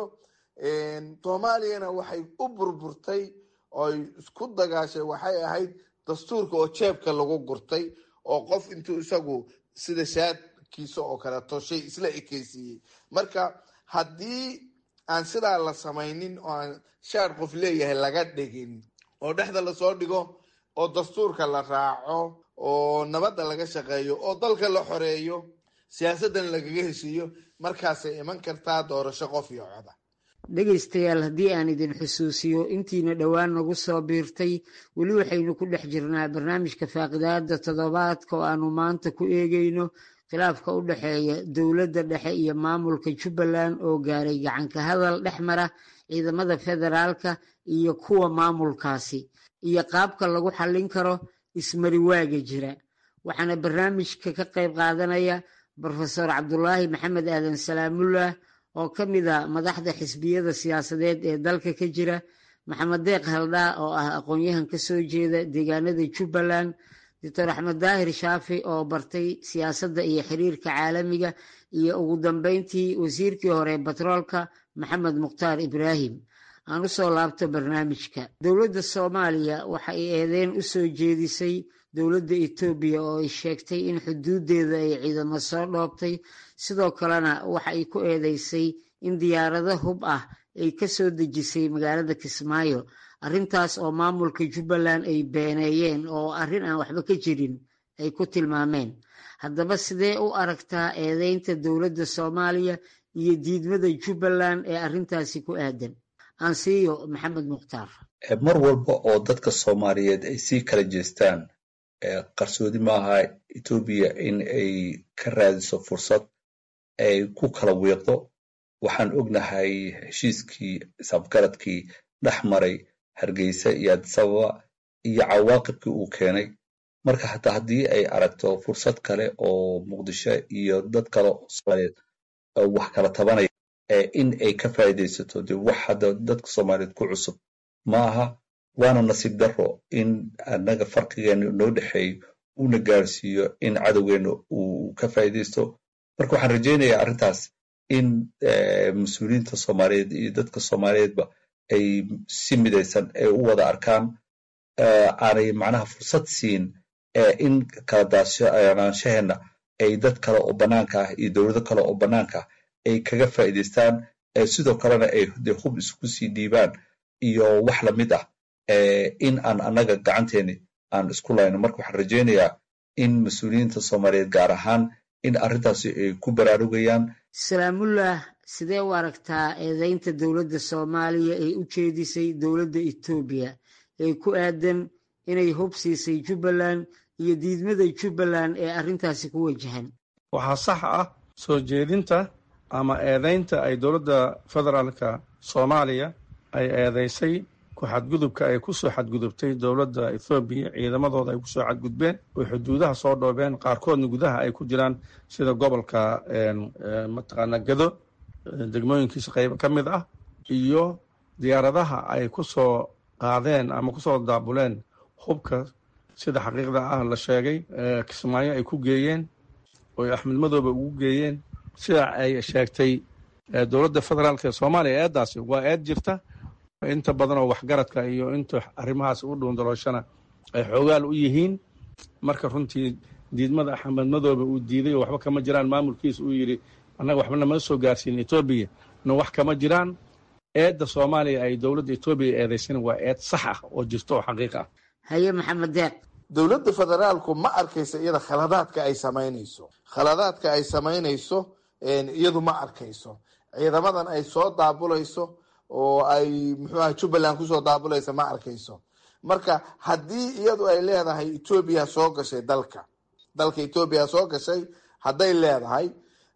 soomaaliyana waxay u burburtay oy isku dagaashay waxay ahayd dastuurka oo jeebka lagu gurtay oo qof intuu isagu sida shaadkiisa oo kaleeto shay isla ekeysiiyey marka haddii aan sidaa la samaynin oo aan shaad qof leeyahay laga dhigin oo dhexda lasoo dhigo oo dastuurka la raaco oo nabadda laga shaqeeyo oo dalka la xoreeyo siyaasaddan lagaga heshiiyo markaasay iman kartaa doorasho qof iyo coda dhegaystayaal haddii aan idin xusuusiyo intiina dhowaan nagu soo biirtay weli waxaynu ku dhex jirnaa barnaamijka faaqidaada toddobaadka oo aanu maanta ku eegayno khilaafka u dhexeeya dowladda dhexe iyo maamulka jubbaland oo gaaray gacanka hadal dhex mara ciidamada federaalka iyo kuwa maamulkaasi iyo qaabka lagu xallin karo ismariwaaga jira waxaana barnaamijka ka qayb qaadanaya brofesor cabdulaahi maxamed aadan salaamullah oo ka mid a madaxda xisbiyada siyaasadeed ee dalka ka jira maxamed deeq haldhaa oo ah aqoon-yahan ka soo jeeda deegaanada jubbaland doctor axmed daahir shaafi oo bartay siyaasadda iyo xiriirka caalamiga iyo ugu dambeyntii wasiirkii hore batroolka maxamed mukhtaar ibraahim aan u soo laabto barnaamijka dowladda soomaaliya waxa ay eedeyn u soo jeedisay dowladda etoobiya oo ay sheegtay in xuduuddeeda ay ciidamo soo dhoobtay sidoo kalena waxa ay ku eedeysay in diyaarado hub ah ay ka soo dejisay magaalada kismaayo arrintaas oo maamulka jubbaland ay beeneeyeen oo arrin aan waxba ka jirin ay ku tilmaameen haddaba sidee u aragtaa eedeynta dowladda soomaaliya iyo diidmada jubbaland ee arrintaasi ku aadan aansiiyo maxamed mukhtaar mar walba oo dadka soomaaliyeed ay sii kala jeestaan qarsoodi maaha etoobiya in ay ka raadiso fursad ay ku kala wiiqdo waxaan ognahay heshiiskii isafgaradkii dhex maray hargeysa iyo adisababa iyo cawaaqibkii uu keenay marka hataa haddii ay aragto fursad kale oo muqdisho iyo dad kale oo soomaaliyeed wax kala tabanaya in ay ka faa'iidaysato de wax hadda dadka soomaaliyeed ku cusub ma aha waana nasiib daro in annaga farqigeena noo dhexeeyo uuna gaarsiiyo in cadowgeena uu ka faa'iidaysto marka waxaan rajaynayaa arrintaas in mas-uuliyiinta soomaaliyeed iyo dadka soomaaliyeedba ay si midaysan ay u wada arkaan aanay macnaha fursad siin in kala daashanaanshaheena ay dad kale oo bannaanka ah iyo dowlado kale oo bannaanka ah ay kaga faa'iidaystaan sidoo kalena ay de hub isku sii dhiibaan iyo wax lamid ah in aan annaga gacanteeni aan isku layno marka waxaan rajaynayaa in mas-uuliyiinta soomaaliyeed gaar ahaan in arrintaasi ay ku baraarugayaan salaamullah sidee u aragtaa eedeynta dowladda soomaaliya ee u jeedisay dowladda etoobiya ee ku aadan inay hub siisay jubbaland iyo diidmada jubbaland ee arrintaasi ku wajahan waxaa sax ah soo jeedinta ama eedeynta ay dowladda federaalka soomaaliya ay eedeysay ku xadgudubka ay kusoo xadgudubtay dowladda ethoobiya ciidamadooda ay kusoo xadgudbeen oy xuduudaha soo dhoobeen qaarkoodna gudaha ay ku jiraan sida gobolka mataqaanaa gado degmooyinkiisa qaybo ka mid ah iyo diyaaradaha ay kusoo qaadeen ama kusoo daabuleen hubka sida xaqiiqda ah la sheegay kismaayo ay ku geeyeen oy axmed madoobe ugu geeyeen sida ay sheegtay dowladda federaalk ee soomaaliya eeddaasi waa eed jirta inta badan oo waxgaradka iyo inta arrimahaas u dhuundalooshana ay xoogaal u yihiin marka runtii diidmada axmed madoobe uu diiday oo waxba kama jiraan maamulkiisa uu yidhi annaga waxba nama soo gaarsiin etoobiya na wax kama jiraan eedda soomaaliya ay dowladda etoobiya eedaysana waa eed sax ah oo jirto oo xaqiiq ah haye maxamed deeq dowladda federaalku ma arkayso iyada khaladaadka ay samaynayso khaladaadka ay samaynayso iyadu ma arkayso ciidamadan ay soo daabulayso oo ay muxuu aha jubbaland kusoo daabulaysa ma arkayso marka haddii iyadu ay leedahay etoobiya soo gashay dalka dalka etoobiya soo gashay hadday leedahay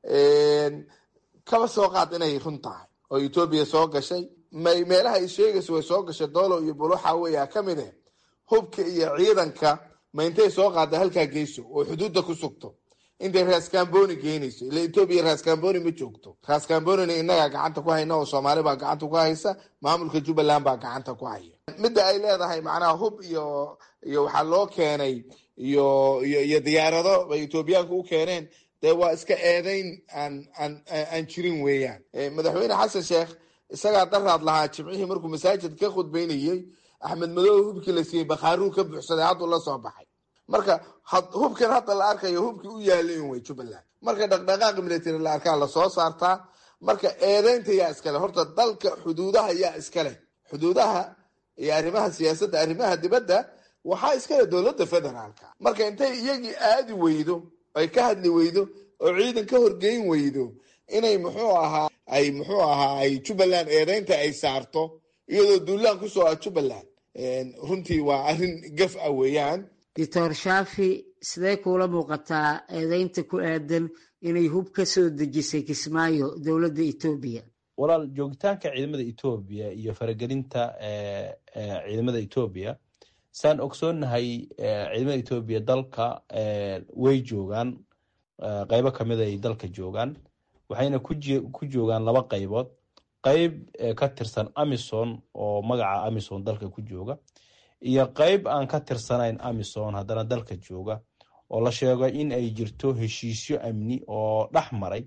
kaba soo qaad inay run tahay oo etoobiya soo gashay may meelaha ay sheegayso way soo gashay doolow iyo buluxa weya ka mid eh hubka iyo ciidanka ma intay soo qaada halkaa geyso oo xuduudda ku sugto intay raskamboni geynayso ila etoobiya raskamboni ma joogto raskambonina inagaa gacanta ku hayna oo soomaali baa gacanta ku haysa maamulka jubbaland baa gacanta ku haya midda ay leedahay macnaha hub iyo iyo waxaa loo keenay iyo iyo iyo diyaarado bay etoobiyaanku u keeneen dee waa iska eedeyn aan aan aan jirin weeyaan madaxweyne xasan sheekh isagaa daraad lahaa jimcihii markuu masaajid ka khudbeynayey axmed madoobe hubkii la siiyey bakhaaruu ka buuxsaday hadduu la soo baxay marka hubkan hadda la arkayo hubkii u yaalay wey jubbaland marka dhaqdhaqaaq military la arkaa lasoo saartaa marka eedeynta yaa iskale horta dalka xuduudaha yaa iskaleh xuduudaha iyo arrimaha siyaasadda arrimaha dibadda waxaa iskale dowladda federaalka marka intay iyagii aadi weydo ay ka hadli weydo oo ciidan ka horgeyn weydo inay muxuu ahaa ay muxuu ahaa ay jubbaland eedeynta ay saarto iyadoo duulaan kusoo ah jubbaland runtii waa arrin gaf ah weeyaan doctor shaafi sidee kuula muuqataa eedeynta ku aadan inay hub ka soo dejisay kismaayo dowladda etoobiya walaal joogitaanka ciidamada etoobiya iyo faragelinta ciidamada etoobiya saan ogsoonnahay ciidamada etoobiya dalka way joogaan qeybo kamid ay dalka joogaan waxayna ku joogaan laba qaybood qeyb ka tirsan amison oo magaca amison dalka ku jooga iyo qeyb aan ka tirsanayn amison haddana dalka jooga oo la sheego in ay jirto heshiisyo amni oo dhex maray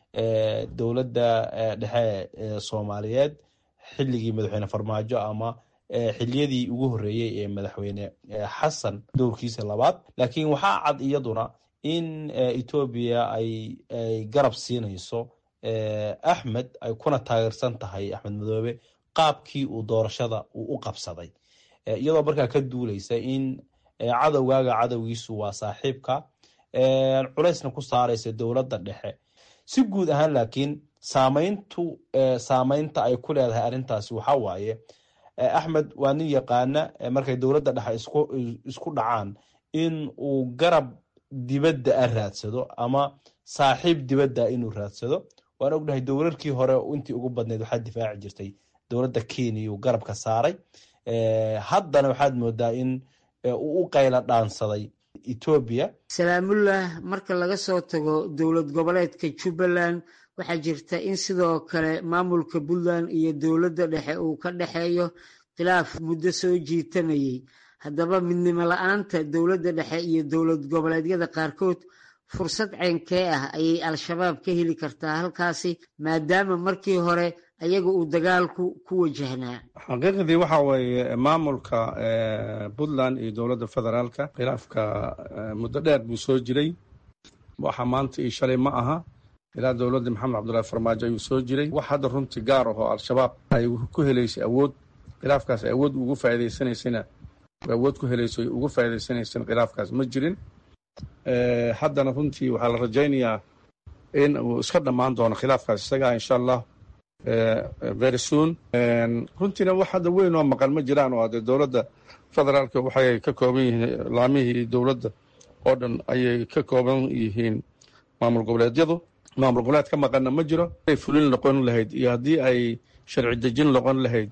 dowladda dhexe soomaaliyeed xilligii madaxweyne farmaajo ama xiliyadii ugu horreeyey ee madaxweyne xasan dowrkiisa labaad laakiin waxaa cad iyaduna in etoobiya ay garab siinayso axmed ay kuna taageersan tahay axmed madoobe qaabkii uu doorashada uu u qabsaday iyadoo markaa ka duuleysa in cadowgaaga cadowgiisu waa saaxiibka culaysna ku saaraysa dowladda dhexe si guud ahaan laakiin saameyntu saameynta ay ku leedahay arrintaasi waxaa waaye axmed waa nin yaqaana markay dowladda dhexe isku dhacaan in uu garab dibadda a raadsado ama saaxiib dibadda inuu raadsado waan ognahay dowlarkii hore intii ugu badneyd waxaa difaaci jirtay dowladda kenya uu garabka saaray haddana waxaad moodaa in uu u qayla dhaansaday etoobiya salaamullah marka laga soo tago dowlad goboleedka jubbaland waxaa jirta in sidoo kale maamulka puntland iyo dowladda dhexe uu ka dhexeeyo khilaaf muddo soo jiitamayey haddaba midnimo la-aanta dowladda dhexe iyo dowlad goboleedyada qaarkood fursad ceynkee ah ayay al-shabaab ka heli kartaa halkaasi maadaama markii hore ayaga uu dagaalku ku wajahnaa xaqiiqdii waxa weeye maamulka puntland iyo dowladda federaalka khilaafka muddo dheer buu soo jiray waxa maanta iyo shalay ma aha ilaa dowladda maxamed cabdullahi farmaajo ayuu soo jiray wax hadda runtii gaar ahoo al-shabaab ay ku helaysay awood khilaafkaas ay awood ugu faa'iidaysanaysayna awood ku helayso ugu faa'iidaysanaysana khilaafkaas ma jirin haddana runtii waxaa la rajaynayaa in uu iska dhammaan doono khilaafkaas isagaa insha allah very soon runtiina wax hadda weyn oo maqan ma jiraan oo dee dowladda federaalka waxay ka kooban yihiin laamihii dowladda oo dhan ayay ka kooban yihiin maamul goboleedyadu maamul goboleed ka maqanna ma jiro ay fulin noqon lahayd iyo haddii ay sharci dejin noqon lahayd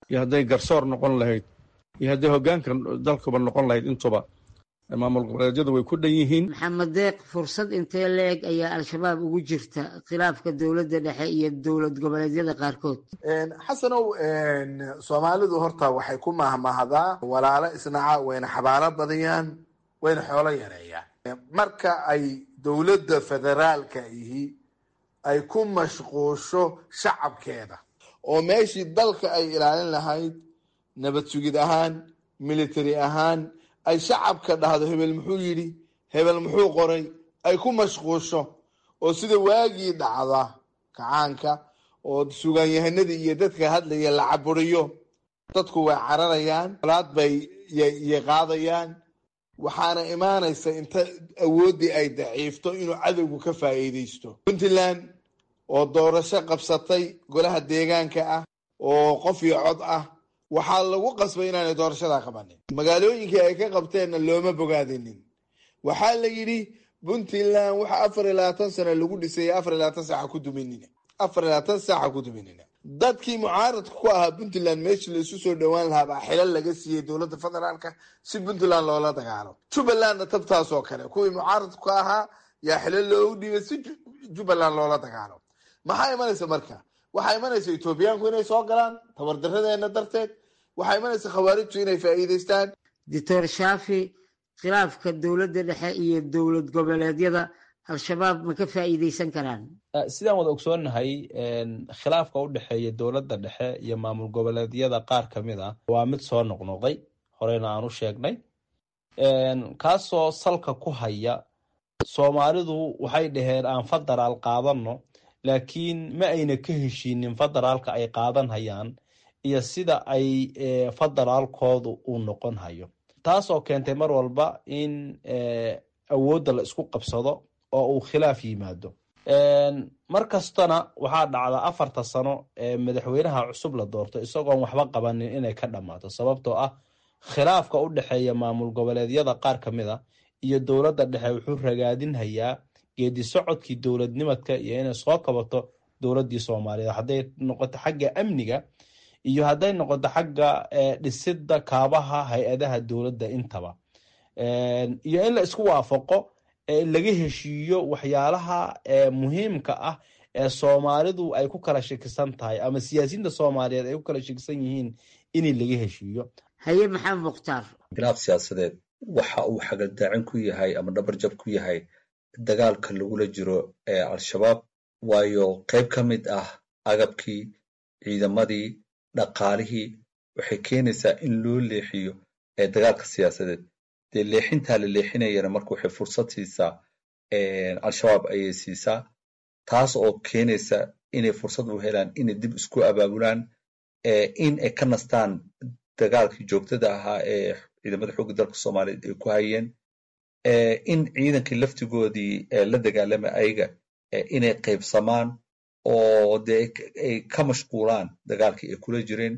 iyo hadday garsoor noqon lahayd iyo hadday hoggaanka dalkuba noqon lahayd intuba maamul goboleedyadu way ku dhan yihiin maxamed deeq fursad intee la-eg ayaa al-shabaab ugu jirta khilaafka dowladda dhexe iyo dowlad goboleedyada qaarkood xasanow soomaalidu horta waxay ku mahmahdaa walaalo isnaca wayna xabaalo badiyaan wayna xoolo yareeyaan marka ay dowladda federaalka ihi ay ku mashquusho shacabkeeda oo meeshii dalka ay ilaalin lahayd nabad sugid ahaan military ahaan ay shacabka dhahdo hebel muxuu yidhi hebel muxuu qoray ay ku mashquusho oo sida waagii dhacda kacaanka oo sugaanyahanadii iyo dadka hadlaya la caburiyo dadku way cararayaan alaad bay y qaadayaan waxaana imaanaysa inta awooddii ay daciifto inuu cadowgu ka faa'iidaysto puntland oo doorasho qabsatay golaha deegaanka ah oo qof iyo cod ah waxaa lagu qasbay inaanay doorashadaa qabanin magaalooyinkii ay ka qabteenna looma bogaadinin waxaa la yidhi puntland waxa afar iyo labaatan sano lagu dhisay afar iyo labaatan saaca ku duminina afar iyo labaatan saaca ku duminina dadkii mucaaradka ku ahaa puntland meeshii la isu soo dhowaan lahaa baa xilal laga siiyey dowladda federaalka si puntland loola dagaalo jubbalandna tabtaas oo kale kuwii mucaaradka ku ahaa yaa xilal loogu dhiibay si jubbaland loola dagaalo maxaa imanaysa marka waxaa imanaysa etoobiyaanku inay soo galaan tabardaradeena darteed waxaa imanaysa khawaarijtu inay faa'iidaystaan doctor shaafi khilaafka dowladda dhexe iyo dowlad goboleedyada al-shabaab ma ka faa'iidaysan karaan sidaan wada ogsoonnahay khilaafka u dhexeeya dowladda dhexe iyo maamul goboleedyada qaar ka mid ah waa mid soo noqnoqday horeyna aan u sheegnay kaasoo salka ku haya soomaalidu waxay dhaheen aan federaal qaadanno laakiin ma ayna ka heshiinin federaalka ay qaadan hayaan iyo sida ay federaalkoodu uu noqon hayo taasoo keentay mar walba in awoodda la isku qabsado oo uu khilaaf yimaado mar kastana waxaa dhacda afarta sano ee madaxweynaha cusub la doorto isagoon waxba qabanin inay ka dhammaato sababtoo ah khilaafka u dhexeeya maamul goboleedyada qaar ka mid a iyo dowladda dhexe wuxuu ragaadinhayaa geedi socodkii dowladnimadka iyo inay soo kabato dowladdii soomaaliyeed hadday noqoto xagga amniga iyo hadday noqoto xagga dhisidda kaabaha hay-adaha dowladda intaba iyo in la isku waafaqo laga heshiiyo waxyaalaha muhiimka ah ee soomaalidu ay ku kala shakisan tahay ama siyaasiyiinta soomaaliyeed ay ku kala shakisan yihiin in laga heshiiyo haye maxamed mukhtaar khilaaf siyaasadeed waxa uu xagaldaacin ku yahay ama dhabarjab ku yahay dagaalka lagula jiro ee al-shabaab waayo qayb ka mid ah agabkii ciidamadii dhaqaalihii waxay keenaysaa in loo leexiyo ee dagaalka siyaasadeed dee leexintaa la leexinayana marka waxay fursad siisaa al-shabaab ayay siisaa taas oo keenaysa inay fursad u helaan inay dib isku abaabulaan in ay ka nastaan dagaalkii joogtada ahaa ee ciidamada xoogga dalka soomaaliyeed ay ku hayeen in ciidankii laftigoodii la dagaalama ayaga inay qaybsamaan oo dee ay ka mashquulaan dagaalkii ay kula jireen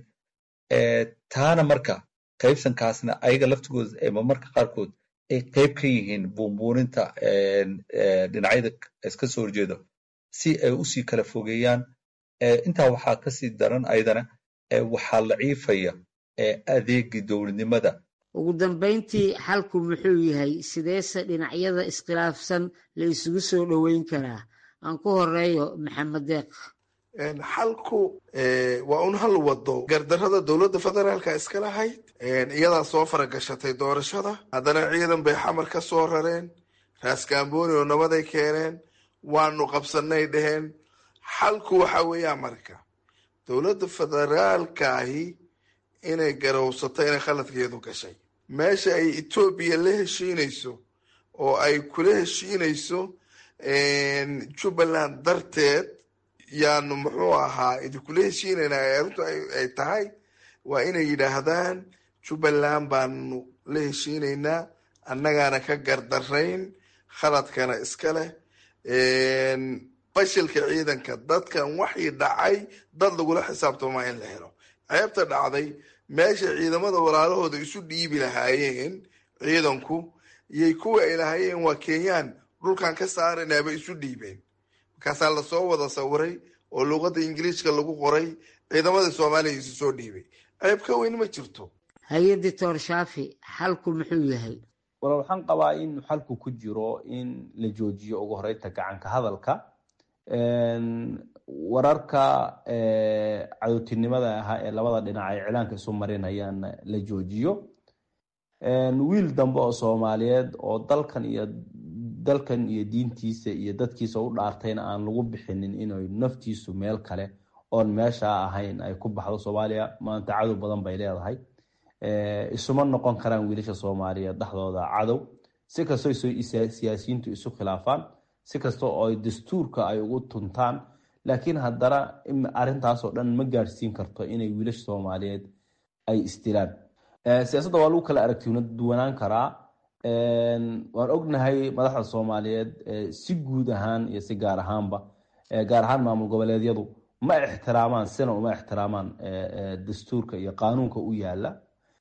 taana marka qaybsankaasna ayaga laftigooda ama marka qaarkood ay qayb ka yihiin buunbuuninta dhinacyada iska soo horjeedo si ay usii kala fogeeyaan intaa waxaa kasii daran ayadana waxaa laciifaya adeegii dowladnimada ugu dambayntii xalku muxuu yahay sideese dhinacyada iskhilaafsan la isugu soo dhoweyn karaa aan ku horeeyo maxamed deeq xalku waa un hal wado gardarada dowladda federaalka iska lahayd iyadaa soo faragashatay doorashada haddana ciidan bay xamar ka soo rareen raaskambooni oo nabaday keeneen waanu qabsanay dheheen xalku waxa weeyaa marka dowladda federaalkaahi inay garowsato inay khaladkeedu gashay meesha ay etoobiya la heshiinayso oo ay kula heshiinayso jubbaland darteed yaanu muxuu ahaa idinkula heshiinaynaa arrintu ay tahay waa inay yidhaahdaan jubbaland baanu la heshiinaynaa annagaana ka gardarayn khaladkana iska leh fashilka ciidanka dadkan waxii dhacay dad lagula xisaabtama in la helo ceebta dhacday meesha ciidamada walaalahooda isu dhiibi lahaayeen ciidanku iyay kuwa ay lahaayeen waa kenyaan dhulkan ka saaranaaba isu dhiibeen markaasaa lasoo wada sawiray oo luuqadda ingiliishka lagu qoray ciidamadii soomaaliya isu soo dhiibay ceeb ka weyn ma jirto haye doctor shaafi xalku muxuu yahay wala waxaan qabaa in xalku ku jiro in la joojiyo ugu horeynta gacanka hadalka wararka cadowtinimada ahaa ee labada dhinac ay cilaanka isu marinayaan la joojiyo wiil dambe oo soomaaliyeed oo dalkan iyo dalkan iyo diintiisa iyo dadkiisa u dhaartayna aan lagu bixinin inay naftiisu meel kale oon meesha ahayn ay ku baxdo soomaaliya maanta cadow badan bay leedahay isuma noqon karaan wiilasha soomaaliyeed dhexdooda cadow si kastoo siyaasiyiintu isu khilaafaan si kasta oo ay dastuurka ay ugu tuntaan laakiin haddana arrintaasoo dhan ma gaadhsiin karto inay wiilasha soomaaliyeed ay isdilaan siyaasadda waa lagu kala aragtiuna duwanaan karaa waan ognahay madaxda soomaaliyeed si guud ahaan iyo si gaar ahaanba gaar ahaan maamul goboleedyadu ma ixtiraamaan sina uma ixtiraamaan dastuurka iyo qaanuunka u yaala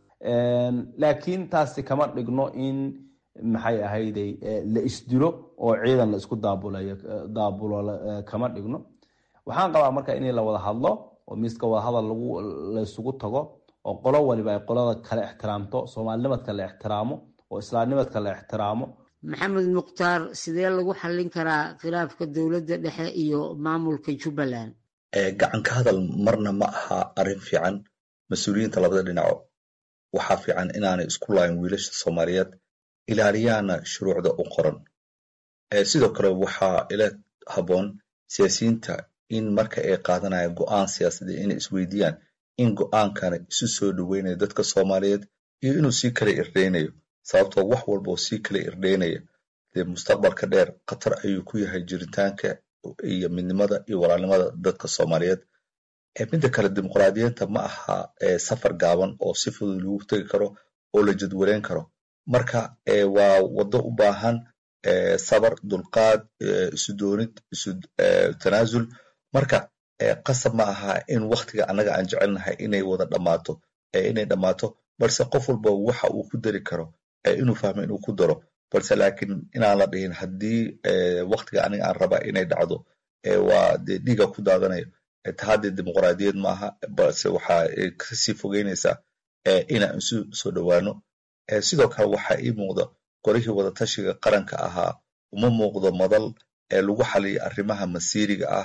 laakiin taasi kama dhigno in maxay ahayday la isdilo oo ciidan la isku daabulayo daabulo kama dhigno waxaan qabaa marka in la wada hadlo oo miiska wada hadal lagu la isugu tago oo qolo waliba ay qolada kale ixtiraamto soomaalinimadka la ixtiraamo oo islaamnimadka la ixtiraamo maxamed mukhtaar sidee lagu xallin karaa khilaafka dowladda dhexe iyo maamulka jubbaland gacan ka hadal marna ma aha arrin fiican mas-uuliyiinta labada dhinaco waxaa fiican inaanay isku laayin wiilasha soomaaliyeed ilaaliyaana shuruucda u qoran sidoo kale waxaa ila habboon siyaasiyiinta in marka ay qaadanayaan go'aan siyaasadeed inay isweydiiyaan in go'aankana isu soo dhoweynayo dadka soomaaliyeed iyo inuu sii kala irdheynayo sababtoo wax walba oo sii kala irdheynaya dee mustaqbalka dheer khatar ayuu ku yahay jiritaanka iyo midnimada iyo walaalnimada dadka soomaaliyeed midda kale dimuqraadiyiinta ma aha safar gaaban oo si fudud lagu tegi karo oo la jadwaleyn karo marka waa waddo u baahan sabar dulqaad isu doonid isu tanaasul marka qasab ma aha in waktiga annaga aan jecelnahay inay wada dhammaato inay dhammaato balse qof walba waxa uu ku dari karo inuu fahmo inuu ku daro balse laakiin inaan la dhihin haddii waktiga aniga aan rabaa inay dhacdo waa dee dhiiga ku daadanayo tahaddee dimuqraadiyad maaha balse waxa kasii fogeynaysaa inaan isu soo dhowaano sidoo kale waxaa ii muuqda qorihii wadatashiga qaranka ahaa uma muuqdo madal lagu xaliyo arrimaha masiiriga ah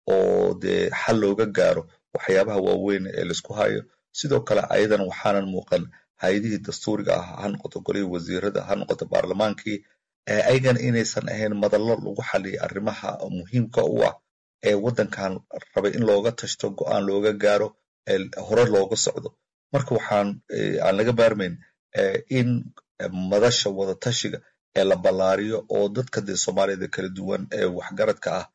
oo dee xal looga gaaro waxyaabaha waaweyn ee laisku hayo sidoo kale ayadan waxaanan muuqan hay-adihii dastuuriga ah ha noqoto golihii wasiirada ha noqoto baarlamaankii ayagana inaysan ahayn madallo lagu xaliyo arrimaha muhiimka u ah ee waddankan rabay in looga tashto go'aan looga gaaro hore looga socdo marka waxaan aan laga baarmayn in madasha wadatashiga ee la ballaariyo oo dadka dee soomaaliyada kala duwan ee waxgaradka ah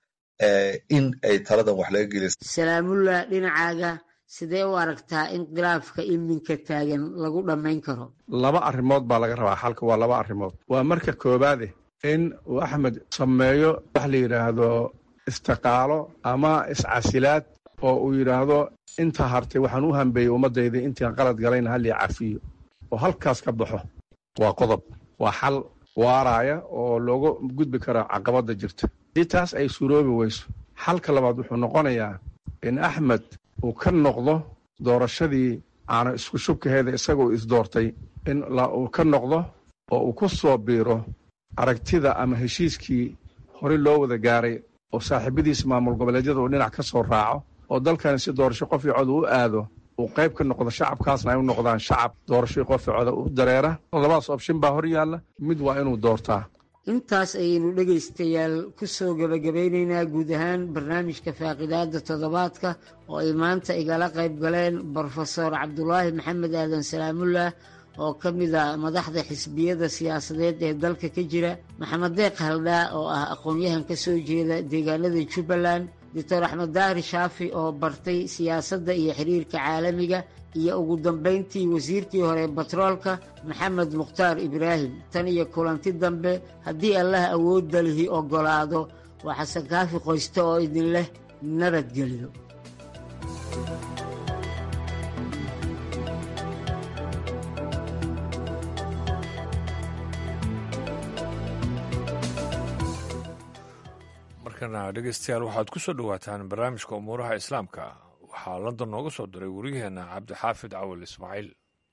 in ay taladan wax laga geliy salaamullah dhinacaaga sidee u aragtaa in khilaafka iminka taagan lagu dhammayn karo laba arrimood baa laga rabaa xalka waa laba arrimood waa marka koowaade in uu axmed sameeyo wax la yidhaahdo istiqaalo ama iscasilaad oo uu yidhaahdo inta hartay waxaan u hambeeyey ummaddayda intaan qalad galayna hallii cafiyo oo halkaas ka baxo waa qodob waa xal waaraaya oo looga gudbi karo caqabadda jirta haddii taas ay suuroobi weyso xalka labaad wuxuu noqonayaa in axmed uu ka noqdo doorashadii aana isku shubkaheeda isagoo isdoortay in uu ka noqdo oo uu ku soo biiro aragtida ama heshiiskii horey loo wada gaaray oo saaxiibadiisa maamul goboleedyada uu dhinac ka soo raaco oo dalkani si doorasho qof iyo cod uu aado uu qayb ka noqdo shacabkaasna ay u noqdaan shacab doorashoi qof iyo coda u dareera labadaas opshin baa hor yaalla mid waa inuu doortaa intaas ayaynu dhegaystayaal ku soo gebagabaynaynaa guud ahaan barnaamijka faaqidaada toddobaadka oo ay maanta igala qayb galeen brofesor cabdulaahi maxamed aadan salaamullah oo ka mid a madaxda xisbiyada siyaasadeed ee dalka ka jira maxamed deeq haldhaa oo ah aqoon-yahan ka soo jeeda deegaanada jubbaland doctor axmed daahir shaafi oo bartay siyaasadda iyo xiriirka caalamiga iyo ugu dambayntii wasiirkii hore batroolka maxamed mukhtaar ibraahim tan iyo kulanti dambe haddii allah awoodda lihi oggolaado waa xasan kaafi qoyste oo idin leh nabadgelyo markana dhegeystayaal waxaad ku soo dhowaataan barnaamijka umuuraha islaamka waxaa london nooga soo diray wariyaheenna cabdixaafid cawal ismaaciil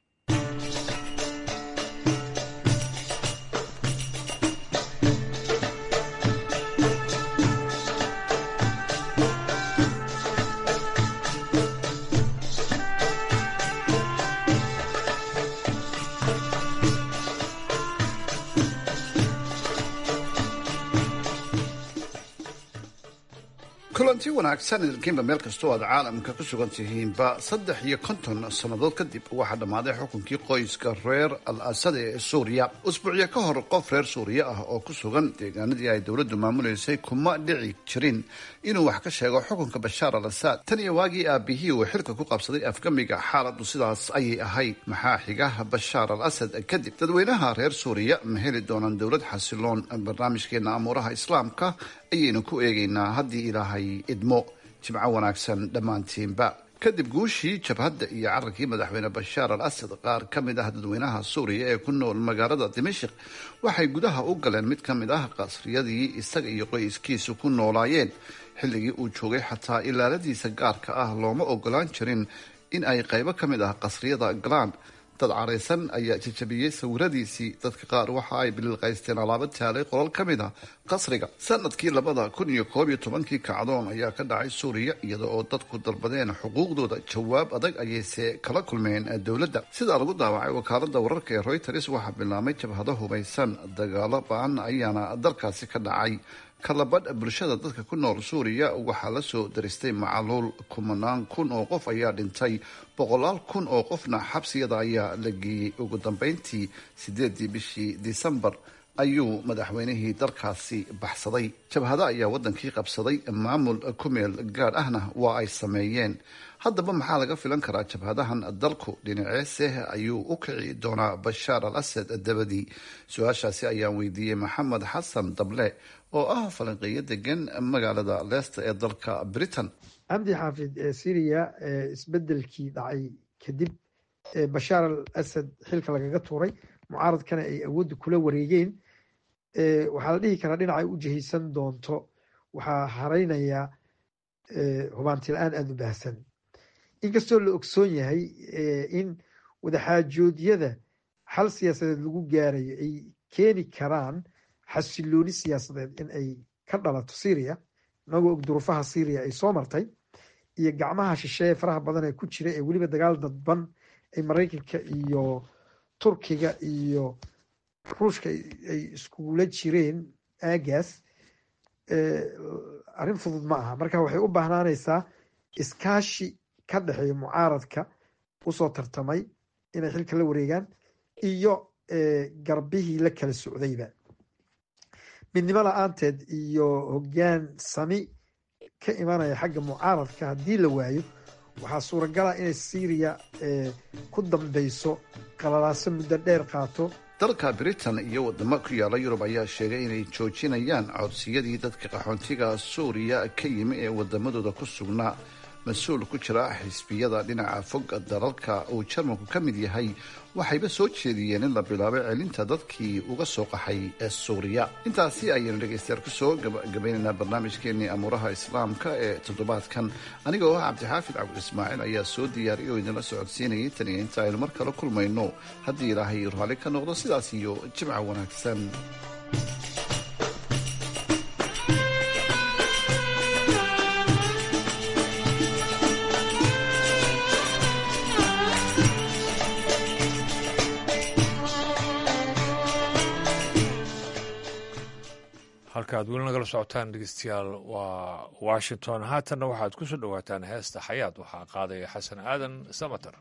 kulanti wanaagsan idinkiinba meel kastoo aad caalamka ku sugan tihiinba saddex iyo konton sannadood kadib waxaa dhammaaday xukunkii qoyska reer al asad ee suuriya usbuucyo ka hor qof reer suuriya ah oo ku sugan deegaanadii ay dowladdu maamuleysay kuma dhici jirin inuu wax ka sheego xukunka bashaar al asad tan iyo waagii aabihii uu xilka ku qabsaday afgamiga xaaladdu sidaas ayay ahayd maxaa xiga bashaar al asad kadib dadweynaha reer suuriya ma heli doonaan dowlad xasiloon barnaamijkeena amuuraha islaamka ayaynu ku eegaynaa haddii ilaahay idmo jimco wanaagsan dhammaantiinba kadib guushii jabhadda iyo cararkii madaxweyne bashaar al asad qaar ka mid ah dadweynaha suuriya ee ku nool magaalada dimashik waxay gudaha u galeen mid ka mid ah qasriyadii isaga iyo qoyskiisu ku noolaayeen xilligii uu joogay xataa ilaaladiisa gaarka ah looma ogolaan jirin in ay qaybo ka mid ah qasriyada galaan dad caraysan ayaa jajabiyey sawiradiisii dadka qaar waxa ay bililqaysteen alaabo taalay qolal ka mid a qasriga sanadkii labada kun iyo koob iyo tobankii kacdoon ayaa ka dhacay suuriya iyada oo dadku dalbadeen xuquuqdooda jawaab adag ayayse kala kulmeen dowladda sidaa lagu daawacay wakaalada wararka ee reuters waxaa bilaabmay jabhado hubaysan dagaalo ba-an ayaana dalkaasi ka dhacay kalabadh bulshada dadka ku nool suuriya waxaa la soo daristay macaluul kumanaan kun oo qof ayaa dhintay boqolaal kun oo qofna xabsiyada ayaa la geeyey ugu dambeyntii sideedii bishii disembar ayuu madaxweynihii dalkaasi baxsaday jabhado ayaa wadankii qabsaday maamul ku meel gaadh ahna waa ay sameeyeen haddaba maxaa laga filan karaa jabhadahan dalku dhinaceese ayuu u kici doonaa bashaar al asad dabadii su-aashaasi ayaan weydiiyey maxamed xasan dable oo ah falanqeeyo degan magaalada leicester ee dalka britain cabdi xaafid ee syriya isbedelkii dhacay kadib bashaar al asad xilka lagaga tuuray mucaaradkana ay awoodda kula wareegeen waxaa la dhihi karaa dhinacay u jihaysan doonto waxaa hareynayaa hubaanti la-aan aada u baahsan inkastoo la ogsoon yahay in wadaxaajoodyada xal siyaasadeed lagu gaarayo ay keeni karaan xasilooni siyaasadeed in ay ka dhalato syria inagoo og duruufaha syria ay soo martay iyo gacmaha shisheeye faraha badan ee ku jira ee weliba dagaal dadban ay maraykanka iyo turkiga iyo ruushka ay iskugula jireen aagaas arrin fudud ma aha marka waxay u baahnaanaysaa iskaashi ka dhexeeya mucaaradka usoo tartamay inay xilka la wareegaan iyo garbihii la kala socdayba midnimo la-aanteed iyo hoggaan sami ka imanaya xagga mucaaradka haddii la waayo waxaa suuragala inay syriya ku dambeyso qalalaaso muddo dheer qaato dalka britain iyo wadamo ku yaala yurub ayaa sheegay inay joojinayaan codsiyadii dadka qaxoontiga suuriya ka yimi ee wadamadooda ku sugnaa mas-uul ku jira xisbiyada dhinaca fog dalalka uu jarmalku ka mid yahay waxayba soo jeediyeen in la bilaabo celinta dadkii uga soo qaxay ee suuriya intaasi ayaynu dhegaystayaal kusoo gabagabaynaynaa barnaamijkeenii amuuraha islaamka ee toddobaadkan aniga oo ah cabdixaafid cabdi ismaaciil ayaa soo diyaariyay oo idinla socodsiinayay tan iyo inta aynu mar kale kulmayno haddii ilaahay raalli ka noqdo sidaas iyo jimca wanaagsan halkaad weli nagala socotaan dhegeystayaal waa washington haatanna waxaad ku soo dhowaataan heesta xayaad waxaa qaadaya xasan aadan samater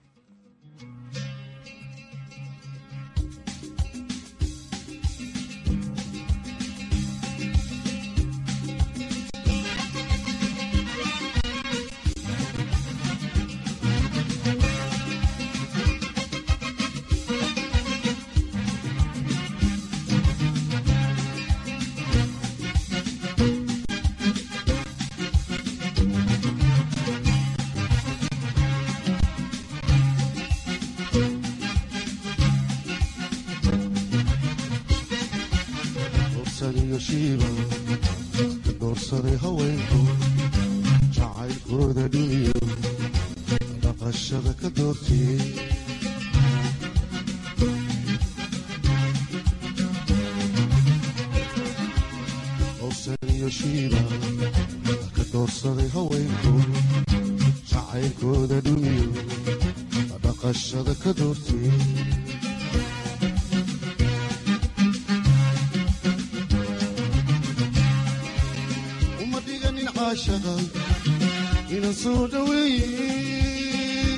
doorsaday haweenku jacaylkooda dhiniyo dhaqashada ka doortee howsan iyo shiiba ka doorsaday haweenku jacaylkooda dhumiyo dhaqashada ka doortee uma dhiganin caashaqa inaan soo dhaweeye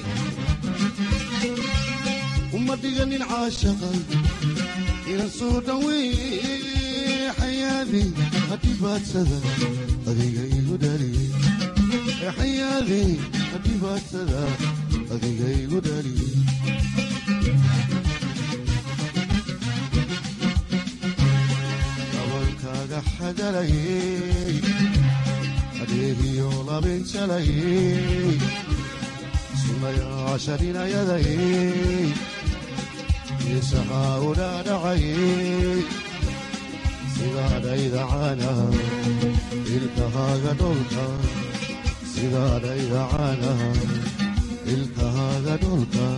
uma dhiganin caashaqa inaan soo dhaweeye xayaadi hadhibaadsada adiga igu dhaliye xayaadi hadhibaadsada adiga igu dhaliye gabankaaga xagalayey adeegiyo labinjalayey sunayaasharinayadayey isaxaa udhaadhacayey sidaadhaydacana ilkahaaga dholka sidaadhaydacana ilkahaaga dholka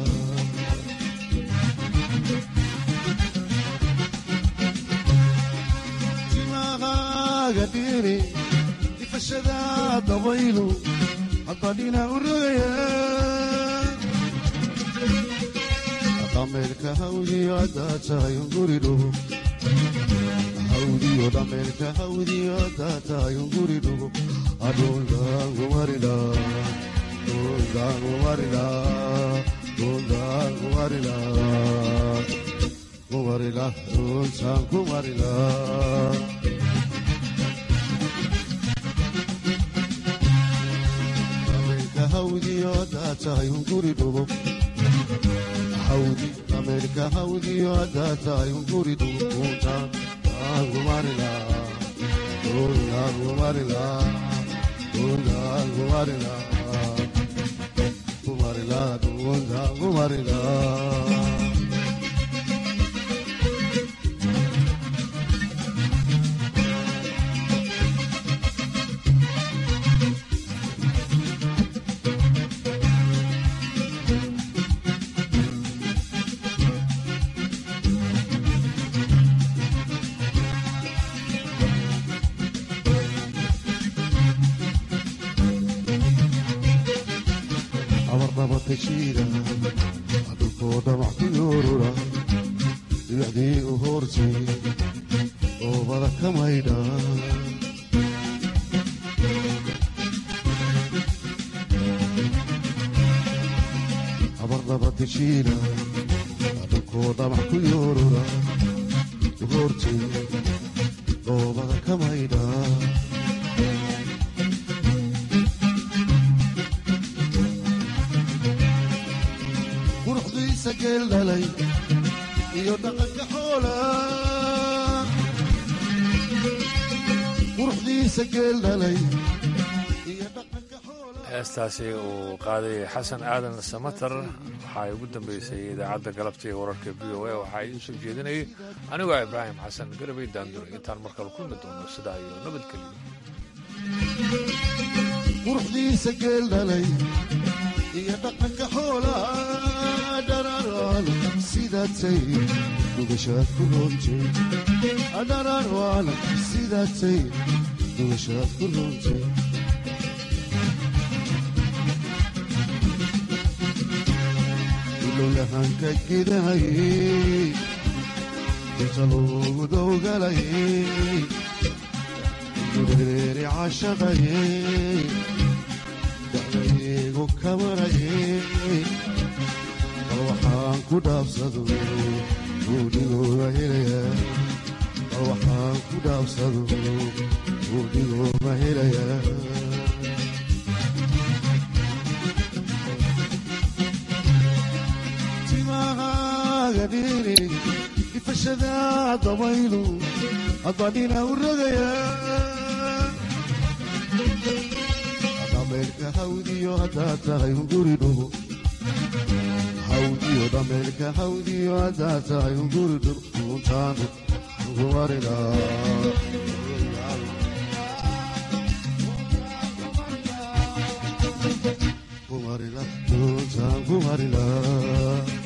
timahaaga dhiri difashada dabaylu hadbadhina u rogaya dhameelka hawdiyo haddaad tahay unguri dhugo hawdiyo dhameelka hawdiyo haddaad tahay unguri dhugo adhuldaangumarida dhuldaangumarida dhuldaangumarida kumarila dhultaan kumarila dhameelka hawdiyo haddaad tahay unguri dhugo hawdi dhameelka hawdiyo haddaad tahay unguri dhugo dhultaan aangumarila dhuldaangumarila dhuldaangumarila kumarila dhuldaangumarila abarnabatashiida dhulkoo dhamac ku yoorura dhibicdii u hoortay oobada ka maydha abarnabatashiida dhulkoo dhamac ku yoorura u hoortay oobada ka maydha quruxdiisa geel dhalay iyo dhaqanka xoola quruxdiisa geel dhalay iyo dhaqanka xoola heestaasi uu qaaday xasan aadan samatar waxaa ugu dambeysay idaacadda galabta ee wararka v o a waxaa idiin soo jeedinayay anigoo ibraahim xasan garabay daandure intaan markale kulmi doono sidaa iyo nabadgelyo quruxdiisa geel dhalay iyo dhaqanka xoola dhararaan sidaatay dhugashaad ku roontay dhararaan sidaatay dhugashaad ku roontay ilowlahanka gidahayey inta loogu dowgalayey gureeri cashaqayey dacdaygu kamarayey bal waxaan ku dhaabsado buudhigooga helaya bal waxaan ku dhaabsado buudhigooga helaya timahaaga dhiri ifashada dabaylu adbadhina u rogaya dhameelka hawdiyo haddaad tahay unguri dhugo hawdiyo dhameelka hawdiyo haddaad tahay unguri dhugo untaanu ugumarina kumar marila duntaan ku marila